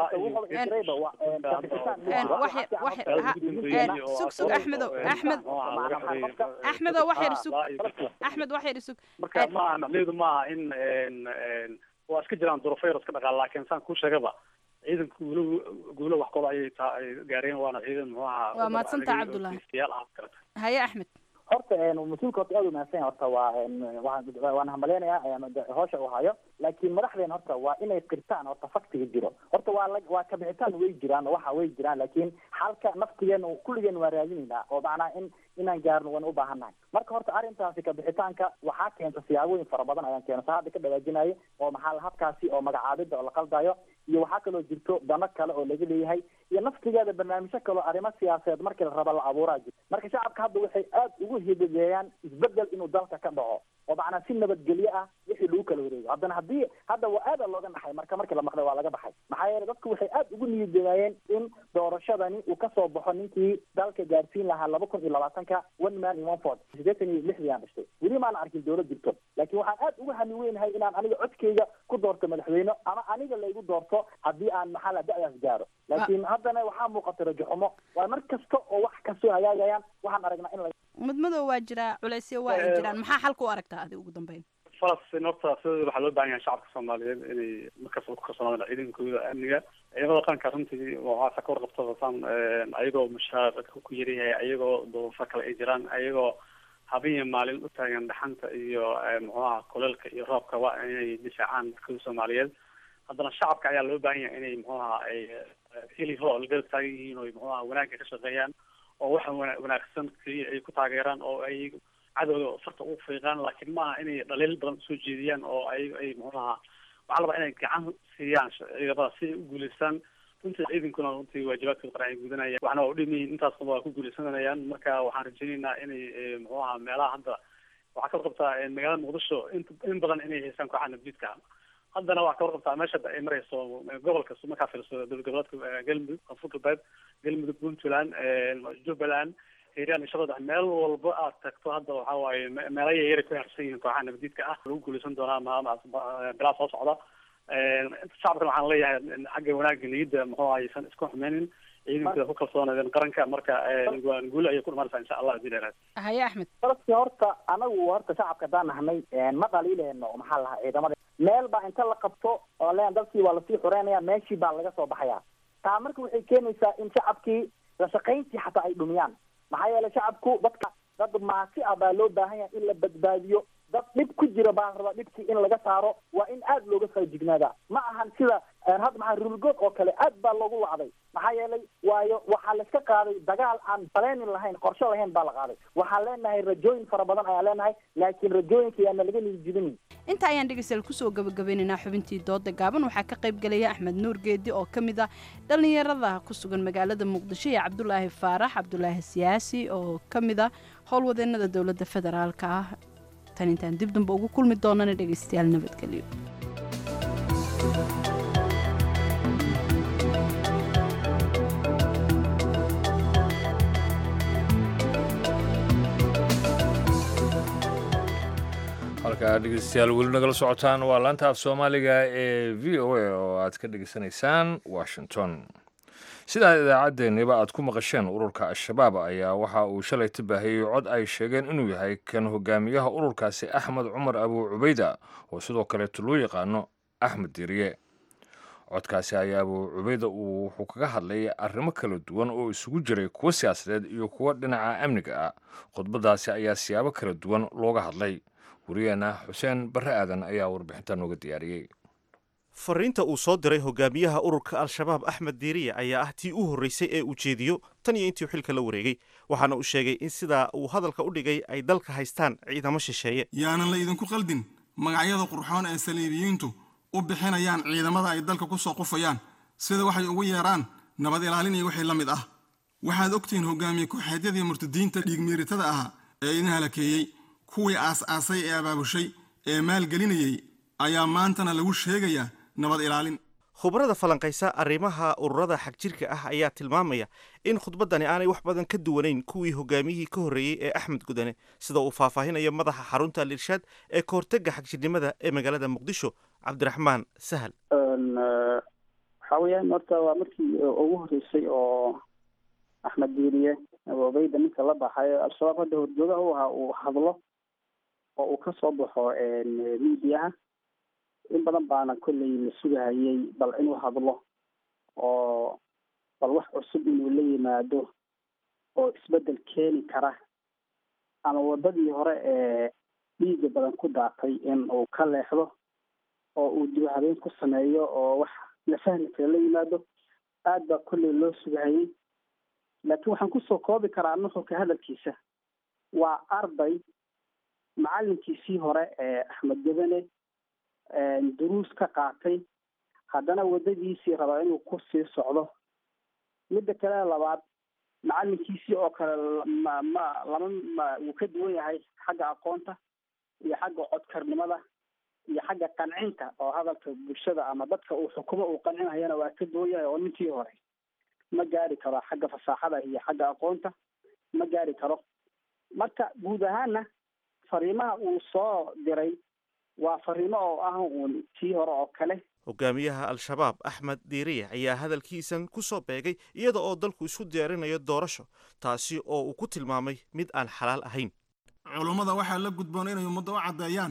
iyo sug sug axmedow axmed axmedow wax yar sug axmed wax yar sug marka ma aha macnaheedu ma aha in een, een, waa iska jiraan duruufo yar iska dhaqaal laakiin saan kuu sheegaba ciidanka guulo guulo wax kooda ayay taa ay gaareen waana ciidan muxuu ahaa Waa mahadsantahay, Cabdullaahi. geesiyaal ah karata haye axmed horta een mas-uulka horta aad u mahadsan yahay horta waa een waan waan hambaleynayaa een de- hawsha uu hayo laakiin madaxdeen horta waa inay qirtaan horta faktiga jiro horta waa la waa kabixitaan way jiraan oo waxa way jiraan laakiin xalka naftigeena kulligeen waa raadinaynaa oo macnaa in inaan gaarno waan u baahannahay marka horta arrintaasi kabixitaanka waxaa keenta siyaabooyin fara badan ayaan keena sa hadda ka dhawaajinayo oo maxaa la habkaasi oo magacaabida oo la qaldayo iyo waxaa kaloo jirto dano kale oo laga leeyahay iyo naftigeeda barnaamijyo kale oo arrimo siyaasadeed markii la raba la abuuraa jirto marka shacabka hadda waxay aad ugu hidageeyaan isbedel inuu dalka ka dhaco oo macnaa si nabadgelyo ah wixii lagu kala wareego haddana haddii hadda waa aada looga naxay marka markii la maqlay waa laga baxay maxaa yeelay dadku waxay aad ugu niyadgeeyeen in doorashadani uu kasoo baxo ninkii dalka gaarsiin lahaa laba kun iyo labaatanka one man in one ford sideetan iyo lixdii aan dhashtay weli maana arkin dowlad jirto laakiin waxaan aad ugu hami weynahay inaan aniga codkeyga ku doorto madaxweyne ama aniga laygu doorto haddii aan maxaa la da-daas gaaro laakiin haddana waxaa muuqata rajo xumo waa mar kasta oo wax kasoo hagaagayaan waxaan aragnaa in la madmadow waa jiraa culaysyo waa ay Eh, jiraan maxaa xalka u aragtaa adi ugu dambeyn falastiin horta sidooda waxaa loo baahan yahay shacabka soomaaliyeed inay markasta ku kalsoonaadaan ciidankooda amniga ciidamada qaranka runtii waxaa ka warqabta wataan ayagoo mushaar ku yaryahay ayagoo duruufo kale ay jiraan ayagoo habeen iyo maalin u taagan dhaxanta iyo muxuaha kuleelka iyo roobka waa inay difaacaan dadkooda soomaaliyeed haddana shacabka ayaa loo baahan yahay inay muxuaha ay hili hool garab taagan yihiin oo muxuaha wanaagga ka shaqeeyaan oo waxa wana- wanaagsan keliya ay ku taageeraan oo ay cadowga farta ugu fiiqaan laakiin maaha inay dhaliil badan usoo jeediyaan oo ay ay muxuaha waxaa la rabaa inay gacan siiyaan ciidamada si ay u guuleystaan runtii ciidankuna runtii waajibaadkooda qaran ay gudanayaan waxna waa udhimayihin intaasna waa ku guuleysanayaan marka waxaan rajaynaynaa inay muxuu ahaa meelaha hadda waxaa ka warqabtaa magaalada muqdisho in in badan inay haystaan kooxaha nabdiidka haddana waxaa ka warqabtaa meesha hadda ay marayso gobolka markaa fiirso dowlad goboleedka galmudug koonfur galbeed galmudug puntland jubbaland hiiraan iyo shabeelle meel walba aad tagto hadda waxaa waaye me- meelo yaryar ku harsan yihiin kooxaha nabadiidka ah lagu guuleysan doonaa maalmahaas bilaa soo socda shacabkan waxaan leeyahay xagga wanaagga niyadda muxuu aysan isku xumeynin ciidankooda ku kalsoonaadeen qaranka marka waan guul ayay ku dhimanaysaa insha allah hadii dheeraad haye axmed dadkii horta anagu horta shacabka haddaan nahnay ma dhaliileyno maxaa lahaa ciidamada meel baa inta la qabto oo leen dadkii waa lasii xureynaya meeshii baa laga soo baxaya taa marka waxay keenaysaa in shacabkii la shaqayntii xataa ay dhumiyaan maxaa yeelay shacabku dadka dad maasi ah baa loo baahan yahay in la badbaadiyo dad dhib ku jira baa la rabaa dhibkii in laga saaro waa in aad looga faajignaadaa ma ahan sida hadda maxaa rulgood oo kale aad baa loogu wacday maxaa yeelay waayo waxaa layska qaaday dagaal aan baleenin lahayn qorshe lahayn baa la qaaday waxaan leenahay rajooyin fara badan ayaan leenahay laakiin rajooyinka yaana laga niyijibinin inta ayaan dhegeystayaal kusoo gabagabeynaynaa xubintii dooda gaaban waxaa ka qayb gelaya axmed nuur geedi oo ka mid ah dhallinyarada ku sugan magaalada muqdisho iyo cabdulaahi faarax cabdulaahi siyaasi oo ka mid ah howlwadeenada dowladda federaalka ah tan intaan dib damba ugu kulmi doonana dhegeystayaal nabadgelyo halkaa dhegeystayaal weli nagala socotaan waa laanta af soomaaliga ee v o a oo aad ka dhegeysanaysaan washington sidaa idaacaddeenniba aad ku maqasheen ururka al-shabaab ayaa waxa uu shalay tabaahiyey cod ay sheegeen inuu yahay kan hogaamiyaha ururkaasi axmed cumar abuu cubayda oo sidoo kaleeto loo yaqaano axmed diriye codkaasi ayaa abuu cubayda uu wuxuu kaga hadlay arrimo kala duwan oo isugu jiray kuwo siyaasadeed iyo kuwo dhinaca amniga ah khudbadaasi ayaa siyaabo kala duwan looga hadlay wariyeenna xuseen barre aadan ayaa warbixinta nooga diyaariyey fariinta uu soo diray hogaamiyaha ururka al-shabaab axmed diiriye ayaa ah tii u horreysay ee uu jeediyo tan iyo intii xilka la wareegay waxaana uu sheegay in sidaa uu hadalka u dhigay ay dalka haystaan ciidamo shisheeye yaanan la idinku qaldin magacyada qurxoon ee saliibiyiintu u bixinayaan ciidamada ay dalka ku soo qufayaan sida waxay ugu yeeraan nabad ilaalin iyo wixii la mid ah waxaad ogtihiin hogaamiye ku-xeedyadii murtadiinta dhiigmiiritada ahaa ee idin halakeeyey kuwii aas-aasay ee abaabushay ee maalgelinayey ayaa maantana lagu sheegayaa nabad ilaalin khubarada falanqaysa arrimaha ururada xagjirka ah ayaa tilmaamaya in khudbaddani aanay wax badan ka duwanayn kuwii hogaamiyihii ka horreeyey ee axmed gudane sida uu faahfaahinayo madaxa xarunta al-irshaad ee kahortega xagjirnimada ee magaalada muqdisho cabdiraxmaan sahal waxaa weeyaan horta waa markii ugu horreysay oo axmed diiriye aboobayda ninka la baxayo al-shabaab hadda horjoogaha u ahaa uu hadlo oo uu ka soo baxo miidiyaha in badan baana kolley la sugahayay bal inuu hadlo oo bal wax cusub inuu la yimaado oo isbeddel keeni kara ama waddadii hore ee dhiiga badan ku daatay in uu ka leexdo oo uu dib habeen ku sameeyo oo wax la fahmi kara la yimaado aad baa kolley loo sugahayay laakiin waxaan kusoo koobi karaa nuxurka hadalkiisa waa arday macalinkiisii hore ee axmed gabane duruus ka qaatay haddana waddadiisii rabaa inuu ku sii socdo midda kale labaad macalinkiisii oo kale ma ma lama ma wuu ka duwan yahay xagga aqoonta iyo xagga codkarnimada iyo xagga qancinta oo hadalka bulshada ama dadka uu xukumo uu qancinayana waa ka duwan yahay oo ninkii hore ma gaari karo xagga fasaaxada iyo xagga aqoonta ma gaari karo marka guud ahaana fariimaha uu soo diray waa fariimo oo ah uun tii hore oo kale hogaamiyaha al-shabaab axmed diiriye ayaa hadalkiisan ku soo beegay iyada oo dalku isku diyaarinayo doorasho taasi oo uu ku tilmaamay mid aan xalaal ahayn culummada waxaa la gudboon inay ummadda u caddeeyaan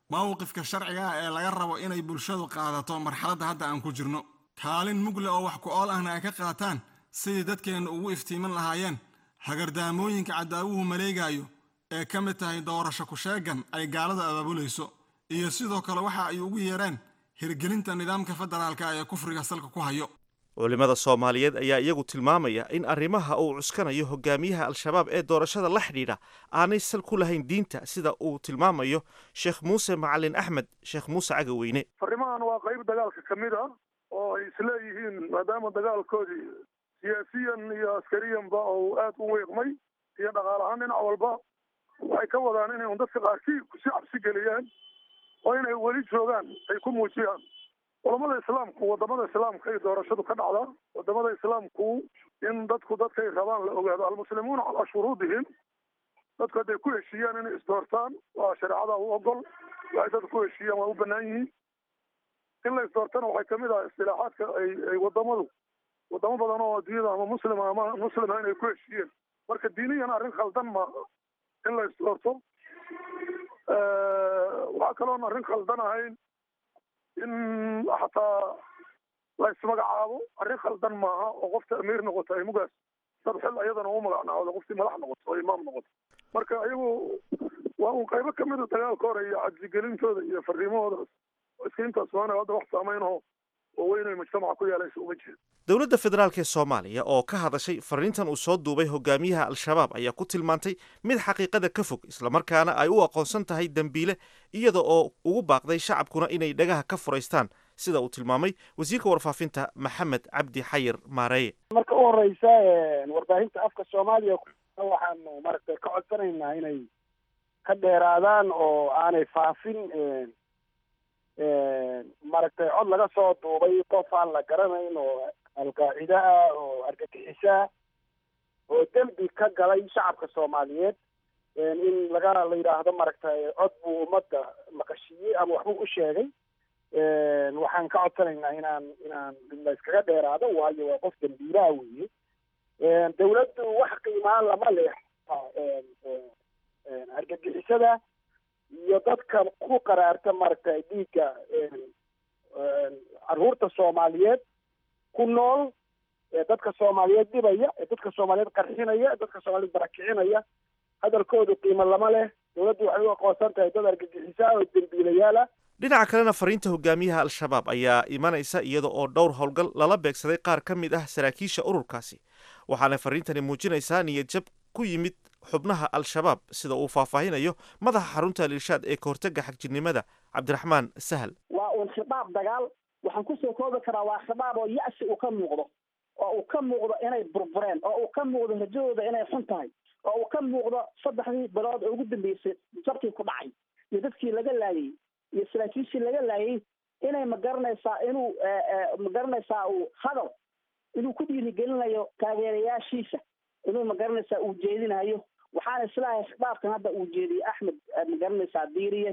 mowqifka sharciga ah ee laga rabo inay bulshadu qaadato marxaladda hadda aan ku jirno kaalin mugle oo wax ku ool ahna ay ka qaataan sidii dadkeenna ugu iftiimin lahaayeen hagardaamooyinka cadaawuhu maleegaayo ee ka mid tahay doorasho ku-sheegan ay gaaladu abaabulayso iyo sidoo kale waxa ay ugu yeereen hirgelinta nidaamka federaalka ee kufriga salka ku hayo culimmada soomaaliyeed ayaa iyagu tilmaamaya in arrimaha uu cuskanayo hogaamiyaha al-shabaab ee doorashada la xidhiidha aanay sal ku lahayn diinta sida uu tilmaamayo sheekh muuse macalin axmed sheekh muuse cagaweyne farimahan waa qayb dagaalka ka mid ah oo ay isleeyihiin maadaama dagaalkoodii siyaasiyan iyo askariyanba uu aad u weeqmay iyo dhaqaal ahaan dhinac walba waxay ka wadaan inay un dadka qaarkii kusi cabsi geliyaan oo inay weli joogaan ay ku muujiyaan culamada islaamku wadamada islaamka ay doorashadu ka dhacdaa wadamada islaamku in dadku dadkay rabaan la ogaado almuslimuuna calaa shuruudihim dadku hadday ku heshiiyaan inay isdoortaan waa shareecada u ogol waxay dadku ku heshiiyaan waa u banaan yihiin in la isdoortana waxay kamid ah istilaaxaadka ay ay wadamadu wadamo badan oo adduunyada ama muslima ama muslima inay ku heshiiyeen marka diiniyan arrin khaldan maaha in la isdoorto waxaa kaloon arrin khaldan ahayn in xataa la ismagacaabo arrin khaldan maaha oo qofta amiir noqoto ay mugaas dad xil ayadana u magacnaawda qoftii madax noqoto oo imaam noqoto marka iyagu waa un qaybo kamida dagaalka hore iyo cadsigelintooda iyo fariimahoodaas iska intaas waana hadda wax saameynaho oo weyn ay mujtamaca ku yeelaysa uma jeedo dowladda federaalk ee soomaaliya oo ka hadashay fariintan uu soo duubay hogaamiyaha al-shabaab ayaa ku tilmaantay mid xaqiiqada ka fog islamarkaana ay u aqoonsan tahay dembiile iyada oo ugu baaqday shacabkuna inay dhagaha ka furaystaan sida uu tilmaamay wasiirka warfaafinta maxamed cabdi xayir maareeye marka u horeysa warbaahinta afka soomaaliya waxaanu maaragtay ka codsanaynaa inay ka dheeraadaan oo aanay faafin maaragtay cod laga soo duubay qof aan la garanayn oo alqaacida ah oo argagixisaa oo dembi ka galay shacabka soomaaliyeed in laga la yidhaahdo maaragtay cod buu ummadda maqashiiyey ama waxbuu u sheegay waxaan ka codsanaynaa inaan inaan la iskaga dheeraado waayo waa qof dembiilaha weeye dawladdu wax qiimaan lama leh argagixisada iyo dadka ku qaraarta maaragtay dhiigga caruurta soomaaliyeed ku nool ee dadka soomaaliyeed dhibaya ee dadka soomaaliyeed qarxinaya ee dadka soomaaliyeed barakicinaya hadalkoodu qiimo lama leh dawladdu waxay u aqoonsan tahay dad argagixisaa oo dembiilayaala dhinaca kalena fariinta hogaamiyaha al-shabaab ayaa imanaysa iyada oo dhowr howlgal lala beegsaday qaar ka mid ah saraakiisha ururkaasi waxaana fariintani muujinaysaa niyadjab ku yimid xubnaha al-shabaab sida uu faahfaahinayo madaxa xarunta al-irshaad ee kahortega xagjirnimada cabdiraxmaan sahal waa uun khidaab dagaal waxaan kusoo koobi karaa waa khidaab oo ya-si uu ka muuqdo oo uu ka muuqdo inay burbureen oo uu ka muuqdo rajadooda inay xun tahay oo uu ka muuqdo saddexdii bilood oo ugu dambeysay jabkii ku dhacay iyo dadkii laga laayay iyo saraakiishii laga laayay inay magaranaysaa inuu magaranaysaa uu hadal inuu ku dhiirigelinayo taageerayaashiisa inuu magaranaysaa uu jeedinayo waxaana islaahay khidaabkan hadda uu jeediyey axmed magaranaysaa diiriye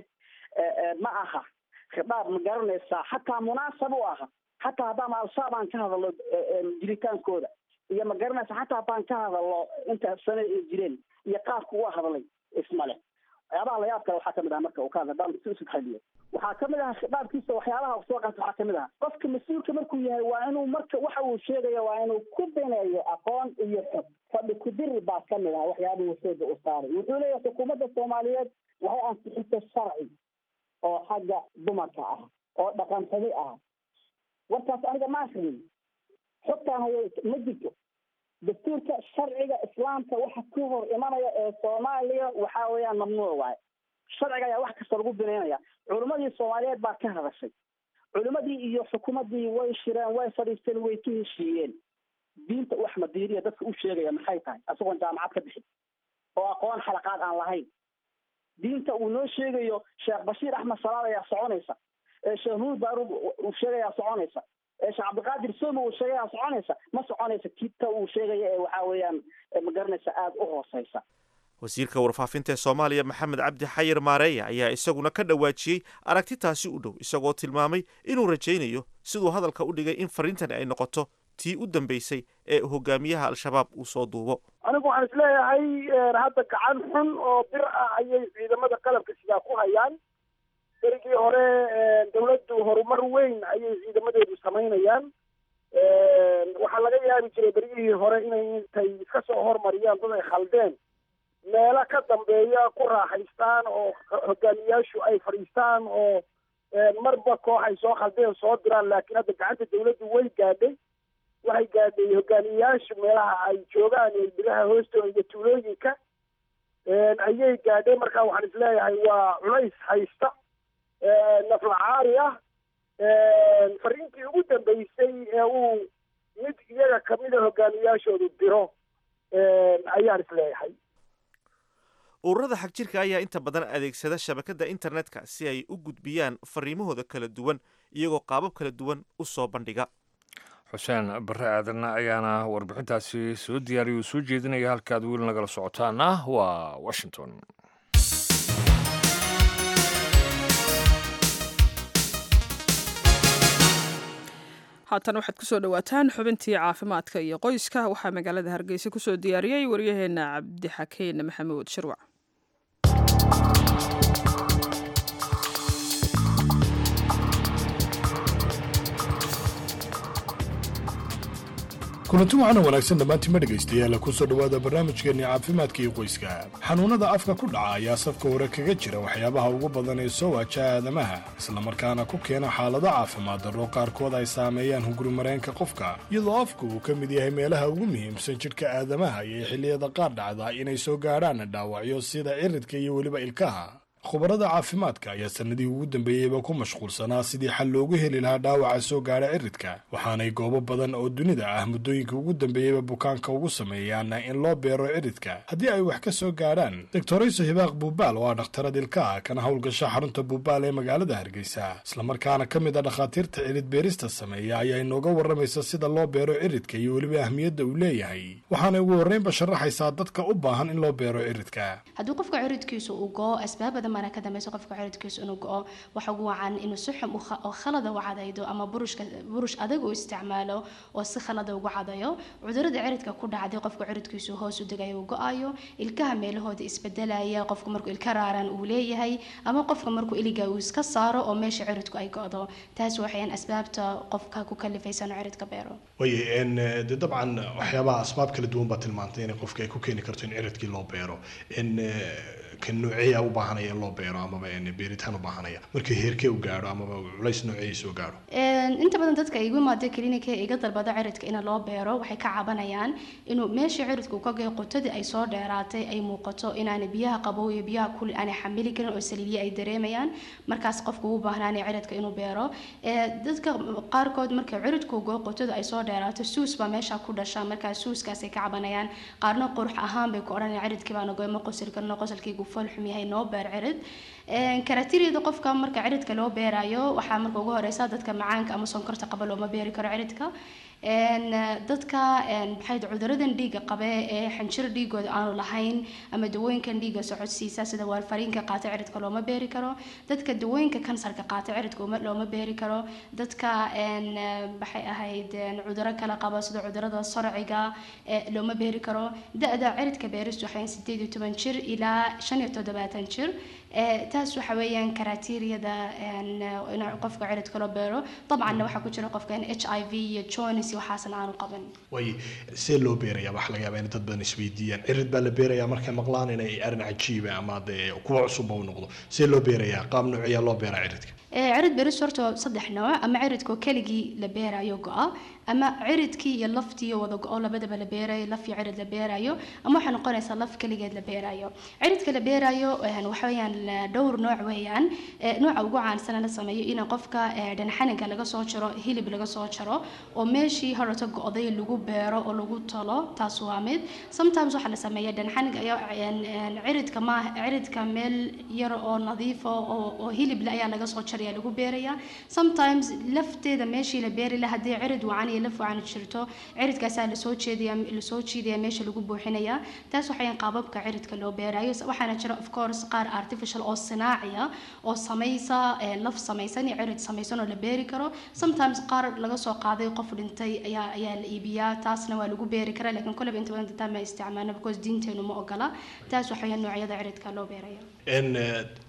ma aha khidaab magaranaysaa xataa munaasab u aha xataa haddaan al-shabaab aan ka hadalno jiritaankooda iyo magaranaysa xataa haddaan ka hadalno inta sano ay jireen iyo qaabka uu hadlay ismale waxyaabaha layaab kale waxaa kamid ah marka uu ka hadla haddaan si usud xaliyo waxaa kamid ah khidaabkiisa waxyaabaha soo qaata waxaa kamid ah qofka mas-uulka markuu yahay waa inuu marka waxa uu sheegaya waa inuu ku bineeyo aqoon iyo xog fadhi kudiri baa kamid ah waxyaabuhu xooga u saaray wuxuu leeyahay xukuumadda soomaaliyeed waxay ansixisay sharci oo xagga dumarka ah oo dhaqan xumi ah warkaas aniga ma akrin xogtaan hayo ma jirto dastuurka sharciga islaamka waxa ka hor imanaya ee soomaaliya waxa weeyaan mamnuuc waaye sharciga ayaa wax kasta lagu binaynaya culimmadii soomaaliyeed baa ka hadashay culimmadii iyo xukuumaddii way shireen way fadhiisteen way ka heshiiyeen diinta u axmed diiriya dadka u sheegaya maxay tahay isagoon jaamacad ka bixin oo aqoon xalaqaad aan lahayn diinta uu noo sheegayo sheekh bashiir axmed salaad ayaa soconaysa ee sheekh nuur baarud uu sheegayaa soconaysa ee sheekh cabdiqaadir somo uu sheegayaa soconaysa ma soconaysa kita uu sheegaya ee waxa weeyaan magaranaysa aada u hooseysa wasiirka warfaafinta ee soomaaliya maxamed cabdi xayir maareeya ayaa isaguna ka dhawaajiyey aragtitaasi u dhow isagoo tilmaamay inuu rajaynayo siduu hadalka u dhigay in fariintani ay noqoto tii u dambeysay ee hogaamiyaha al-shabaab uu soo duubo anigu waxaan isleeyahay hadda gacan xun oo bir ah ayay ciidamada qalabka sidaa ku hayaan berigii hore dawladdu horumar weyn ayay ciidamadeedu samaynayaan waxaa laga yaabi jiray berigihii hore inay intay iska soo hormariyaan dad ay khaldeen meelo ka dambeeya ku raaxaystaan oo hogaamiyaashu ay fadhiistaan oo marba koox ay soo khaldeen soo diraan laakiin hadda gacanta dawladdu way gaadhay waxay gaadhay hogaamiyayaashu meelaha ay joogaan iyo bilaha hoostooda iyo tuulooyinka ayay gaadhay marka waxaan isleeyahay waa culays haysta naflacaari ah fariintii ugu dambeysay ee uu mid iyaga kamida hogaamiyaashoodu diro ayaan isleeyahay ururada xagjirka ayaa inta badan adeegsada shabakadda internetka si ay u gudbiyaan fariimahooda kala duwan iyagoo qaabab kala duwan u soo bandhiga xuseen barre aadanna ayaana warbixintaasi soo diyaariya uu soo jeedinaya halkaad weli nagala socotaana waa washington haatan waxaad kusoo dhowaataan xubintii caafimaadka iyo qoyska waxaa magaalada hargeysa kusoo diyaariyey waryaheena cabdixakeen maxamuud shirwac kulanti waxaana wanaagsan dhammaantiima dhegaystayaala kusoo dhowaada barnaamijkeenni caafimaadka iyo qoyska xanuunnada afka ku dhaca ayaa safka hore kaga jira waxyaabaha ugu badan ee soo waajaha aadamaha islamarkaana ku keena xaalado caafimaad darro qaarkood ay saameeyaan hungurimareenka qofka iyadoo afku uu ka mid yahay meelaha ugu muhiimsan jidhka aadamaha iyo xilliyada qaar dhacda inay soo gaadhaan dhaawacyo sida ciridka iyo weliba ilkaha khubarada caafimaadka ayaa sannadihii ugu dambeeyeyba ku mashquulsanaa sidii xal loogu heli lahaa dhaawaca soo gaadha ciridka waxaanay goobo badan oo dunida ah muddooyinka ugu dambeeyeyba bukaanka ugu sameeyaan in loo beero ciridka haddii ay wax ka soo gaadhaan doctorayso hibaaq buubaal oo ah dhakhtarad ilkaha kana howlgasha xarunta buubaal ee magaalada hargeysa islamarkaana ka mid a dhakhaatiirta cirid beerista sameeya ayaa inooga warramaysa sida loo beero ciridka iyo weliba ahmiyadda uu leeyahay waxaanay ugu horreynba sharaxaysaa dadka u baahan in loo beero ciridka haddii qofka ciridkiisu uu go-o asbaabada mana ka dambayso qofka ciridkiisu inuu go-o waxa ugu wacan inuu si xum oo khalada u cadaydo ama burushka burush adag uu isticmaalo oo si khalada ugu cadayo cudurada ciridka ku dhacday qofka ciridkiisu hoos u degayo uu go-ayo ilkaha meelahooda isbedelaya qofku markuu ilka raaran uu leeyahay ama qofka markuu iliga uu iska saaro oo meesha ciridku ay go-do taas waxayaan asbaabta qofka ku kalifaysa inuu ciridka beero waye de dabcan waxyaabaha asbaab kala duwan baa tilmaantay inay qofka ay ku keeni karto in ciridkii loo beero n ka nooceeya u baahanaya in loo beero amaba beeritaan u baahanaya markii heerkee u gaadho amaba culays nooceeya soo gaadho inta badan dadka igu imaada klinika iga dalbada ciridka in loo beero waxay ka cabanayaan inuu meeshii ciridku ka gay qotadii ay soo dheeraatay ay muuqato inaanay biyaha qabow iyo biyaha kul aanay xamili karin oo saliidya ay dareemayaan markaas qofku u baahnaanay ciridka inuu beero dadka qaarkood marka ciridku go qotadu ay soo dheeraato suus baa meesha ku dhasha markaas suuskaasay ka cabanayaan qaarna qurux ahaan bay ku odhanayaan ciridkii baana goy ma qosli karno qosalkaygu fool xum yahay noo beer cirid karatiriyada qofka marka ciridka loo beerayo waxaa marka ugu horeysa dadka macaanka ama sonkorta qaba looma beeri karo ciridka dadka maxay cuduradan dhiiga qabe ee xanjir dhiigooda aanu lahayn ama dawooyinkan dhiiga socodsiisa sida waarfariinka qaata ciridka looma beeri karo dadka dawooyinka kansarka qaata ciridka looma beeri karo dadka maxay ahayd cuduro kale qaba sida cudurada sarciga looma beeri karo da-da ciridka beeristu waxay sideed iyo toban jir ilaa shan iyo toddobaatan jir taas waxa weeyaan karaatiiriyada in qofka ciridka loo beero dabcanna waxaa ku jira qofka h i v iyo jones iyo waxaasan aanu qaban way see loo beerayaa waxa laga yaabaa in dad badan isweydiiyaan cirid baa la beerayaa markay maqlaan inay arrin cajiiba ama dee kuwa cusubba u noqdo see loo beerayaa qaab nooceeyaa loo beeraa ciridka cirid beeris horta saddex nooc ama ciridkoo keligii la beerayo go-a ama ciridkii iyo laftii wada go-o labadaba la beerayo laf iyo cirid la beerayo ama waxay noqonaysaa laf keligeed la beerayo ciridka la beerayo waxa weeyaan dhowr nooc weeyaan nooca ugu caansan la sameeyo in qofka dhanxaniga laga soo jaro hilib laga soo jaro oo meeshii horata go-day lagu beero oo lagu talo taas waa mid sometimes waxaa la sameeya dhanxaniga ayaa ciridka ma ciridka meel yar oo nadiifa oo hilible ayaa laga soo jaraya lagu beeraya sometimes lafteeda meeshii la beeri lahaa haddii cirid wacan iyo laf wacan jirto ciridkaasaa lasoo jeedaya lasoo jiidaya meesha lagu buuxinaya taas waxayan qaababka ciridka loo beerayo waxaana jira of course qaar artificial oo sinaaciya oo samaysa laf samaysan iyo cirid samaysan oo la beeri karo sometimes qaar laga soo qaaday qof dhintay ayaa ayaa la iibiyaa taasna waa lagu beeri karaa laakiin koleba inta badan dadaan ma isticmaalna because diinteenu ma ogola taas waxayan noocyada ciridka loo beeraya n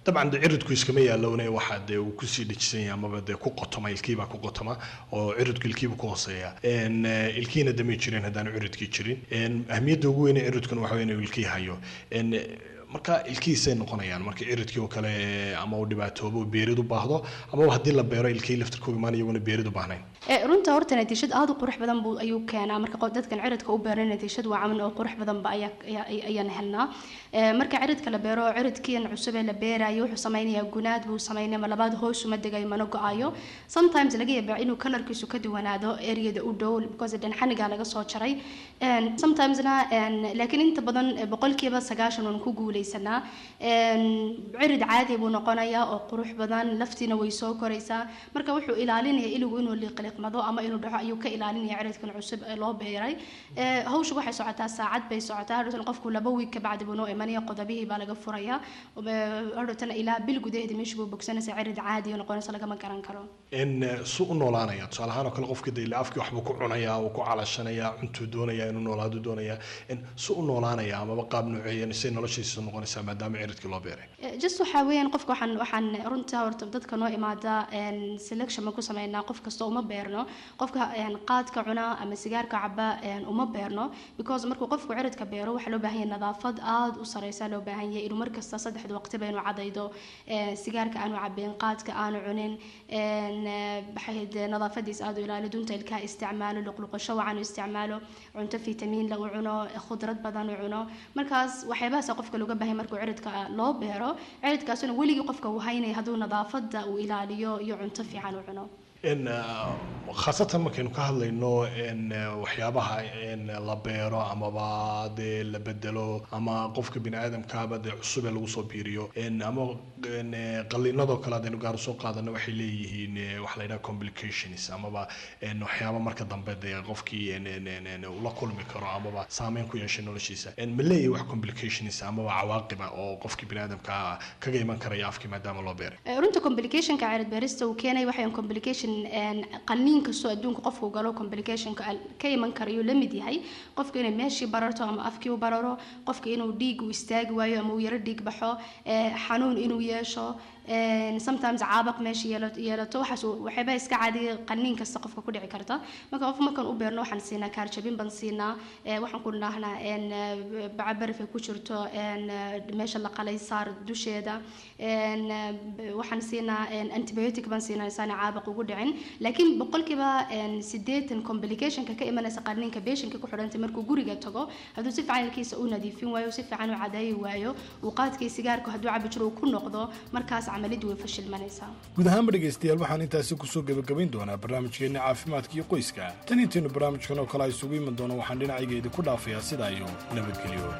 dabcan de ciridku iskama yaalowne waxaa dee uu kusii dhejisan yahay amaba dee ku qotoma ilkiibaa ku qotoma oo ciridku ilkiiba ku hooseeya En, eh, ilkiina damay jirin haddaanu ciridkii jirin En, ahmiyadda ugu weyn ee ciridkuna waxa wey inuu ilkii hayo En, eh, marka ilkihiisay noqonayaan marka ciridkii oo kale eh, ama uu dhibaatoobo uu beerid u baahdo amaba haddii la beero ilkii laftirkooga imaan iyaguna beerid u baahnayn Ee, runta horta natiijad aad u qurux badan buu ayuu keenaa marka qof- dadkan ciridka u beeran natiijad wacan oo qurux badan ba ayaa ayaa- ayaan helnaa Ee, marka ciridka la beero ciridkiin cusub ee la beerayo wuxuu sameynayaa gunaad buu sameynaya ma labaad hoos uma degayo mana go-ayo sometimes laga yaabaa inuu kalarkiisu ka duwanaado areada u dhow because dhan xanigaa laga soo jaray Een, sometimesna een, laakiin inta badan eh, boqolkiiba sagaashan waan ku guuleysanaa Een, cirid caadi buu noqonayaa oo qurux badan laftiina way soo koraysaa marka wuxuu ilaalinaya iligu inuu liqliqmado ama inuu dhaco ayuu ka ilaalinaya ciridkan cusub ee loo beeray Ee, hawshu waxay socotaa saacad bay socotaa hadhowtan qofku laba wiig ka bacdi buu noo imanaya qodobihii baa laga furaya Ee, hadhowtan ilaa bil gudaheeda meesha buu bogsanaysa cirid caadi oo noqonaysa lagama garan karo in eh, su u noolaanaya tusaale ahaan oo kale qofkii de ilaa afkii waxbuu ku cunayaa uu ku calashanayaa cuntuu doonaya inuu noolaadu doonaya in su u noolaanaya amaba qaab nooceeyan say noloshiisa noqonaysaa maadaama ciridkii loo beeray Eh, just waxaa weeyaan qofka waxaan waxaan runta horta dadka noo imaada een, selection baan ku sameynaa qof kasta uma beerno qofka een, qaadka cuna ama sigaarka caba een, uma beerno because markuu qofku ciridka beero waxaa loo baahan yahay nadaafad aad u sareysa loo baahan yahay inuu markasta saddexda waqtiba inuu cadaydo eh, sigaarka aanu cabin qaadka aanu cunin een, eh, maxay ahayd, eh, nadaafadiisa aad u ilaaliyo dunta ilkaha isticmaalo luqluqasho wacan u isticmaalo cunto fitamiin la u cuno khudrad badan u cuno markaas waxyaabahaas qofka looga baahay markuu ciridka loo beero ciridkaasuna weligii qofka uu haynaya hadduu nadaafada uu ilaaliyo iyo cunto fiican u cuno in khaasatan markaynu ka hadlayno in waxyaabaha in la beero amaba dee la bedelo ama qofka bini aadamkaaba dee cusub ee lagu soo biiriyo in ama in qalliinadoo kale haddaynu gaar usoo qaadano waxay leeyihiin eh, waxa la yidhaha complications amaba in waxyaaba marka dambe dee qofkii in- in- in- in uu la kulmi karo amaba saameyn ku yeeshay noloshiisa in ma leeyahay wax complications amaba cawaaqiba oo qofkii bini aadamka kaga iman karaya afkii maadaama loo beeray Eh, runta complicationka cirid beerista uu keenay waxay complication een, qalliin kastoo adduunka qofku galo complicationka al- ka iman karayuu la mid yahay qofka inay meeshii bararto ama afkii u bararo qofka inuu dhiig u istaagi waayo ama uu yaro dhiig baxo eh, xanuun inuu yeesho een, sometimes caabaq meesha yeela- yeelato waxaas uu- waxyaaba iska caadiya qalliin kasta qofka ku dhici karta marka qof markaan u beerno waxaan siinaa kaarjabin baan siinaa eh, waxaan ku dhahnaa een, eh, baca baraf ay ku jirto een, eh, meesha la qalay saar dusheeda een, eh, b- waxaan siinaa een, antibiotic baan siinaa isaana caabaq ugu dhicin laakiin boqolkiiba een, siddeetan complicationka ka imanaysa qalliinka beeshinka ku xidhantay markuu guriga tago hadduu si fiican ilkiisa u nadiifin waayo si fiican u cadeeyi waayo uu qaadkii sigaarka hadduu cabi jiro uu ku noqdo markaas camaliddu way fashilmanaysaa guud ahaanba dhegaystayaal waxaan intaasi kusoo gebagabayn doonaa barnaamijkeenna caafimaadka iyo qoyska tan intaynu barnaamijkan oo kale a isugu iman doono waxaan dhinacayga idinku dhaafayaa sidaa iyo nabadgelyo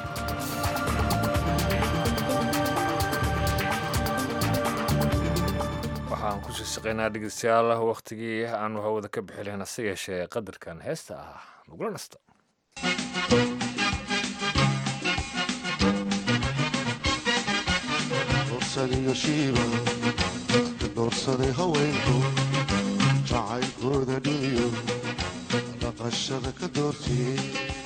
waxaan ku siisiqaynaa dhegeystayaal wakhtigii aanu hawada ka bixi lahayn hase yeeshee qadarkan heesta ah nagula nasta doorsadaiyo shiiba doorsaday haweenku jacaylkooda dhimiyo dhaqashada ka doortiyey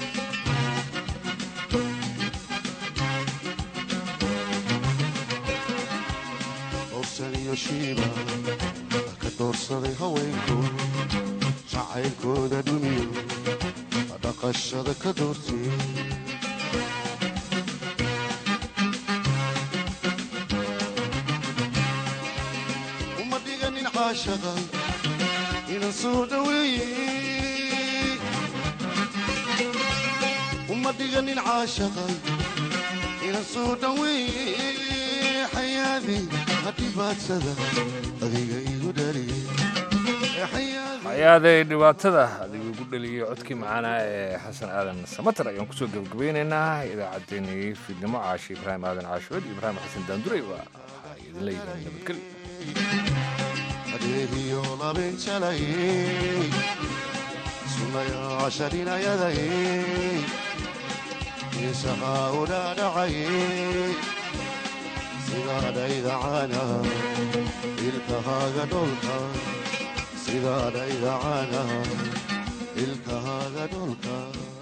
doorsadaiyo shiiba ka doorsaday haweenku jacaylkooda dhimiyo dhaqashada ka doortiyey uma dhiganin caashaqa inan soo dhaweeye uma dhiganin caashaqa inan soo dhaweeye xayaadi hadhibaadsada adiga igu dhaliye hay-aaday dhibaatada adigu igu dhaliyey codkii macaana ee xasan aadan samater ayaan kusoo gebagabaynaynaa idaacaddeenii fiidnimo caashi ibraahim aadan caashuud ibraahim xasan daanduray waa waxaa idin leeyihiin nabadgelyo adeegiyo labinjalayey sunayaasharinayadayey isahaa u dhaadhacayey sidaadhaydacana ilkahaaga dholka sidaadhaydacana ilkahaaga dholka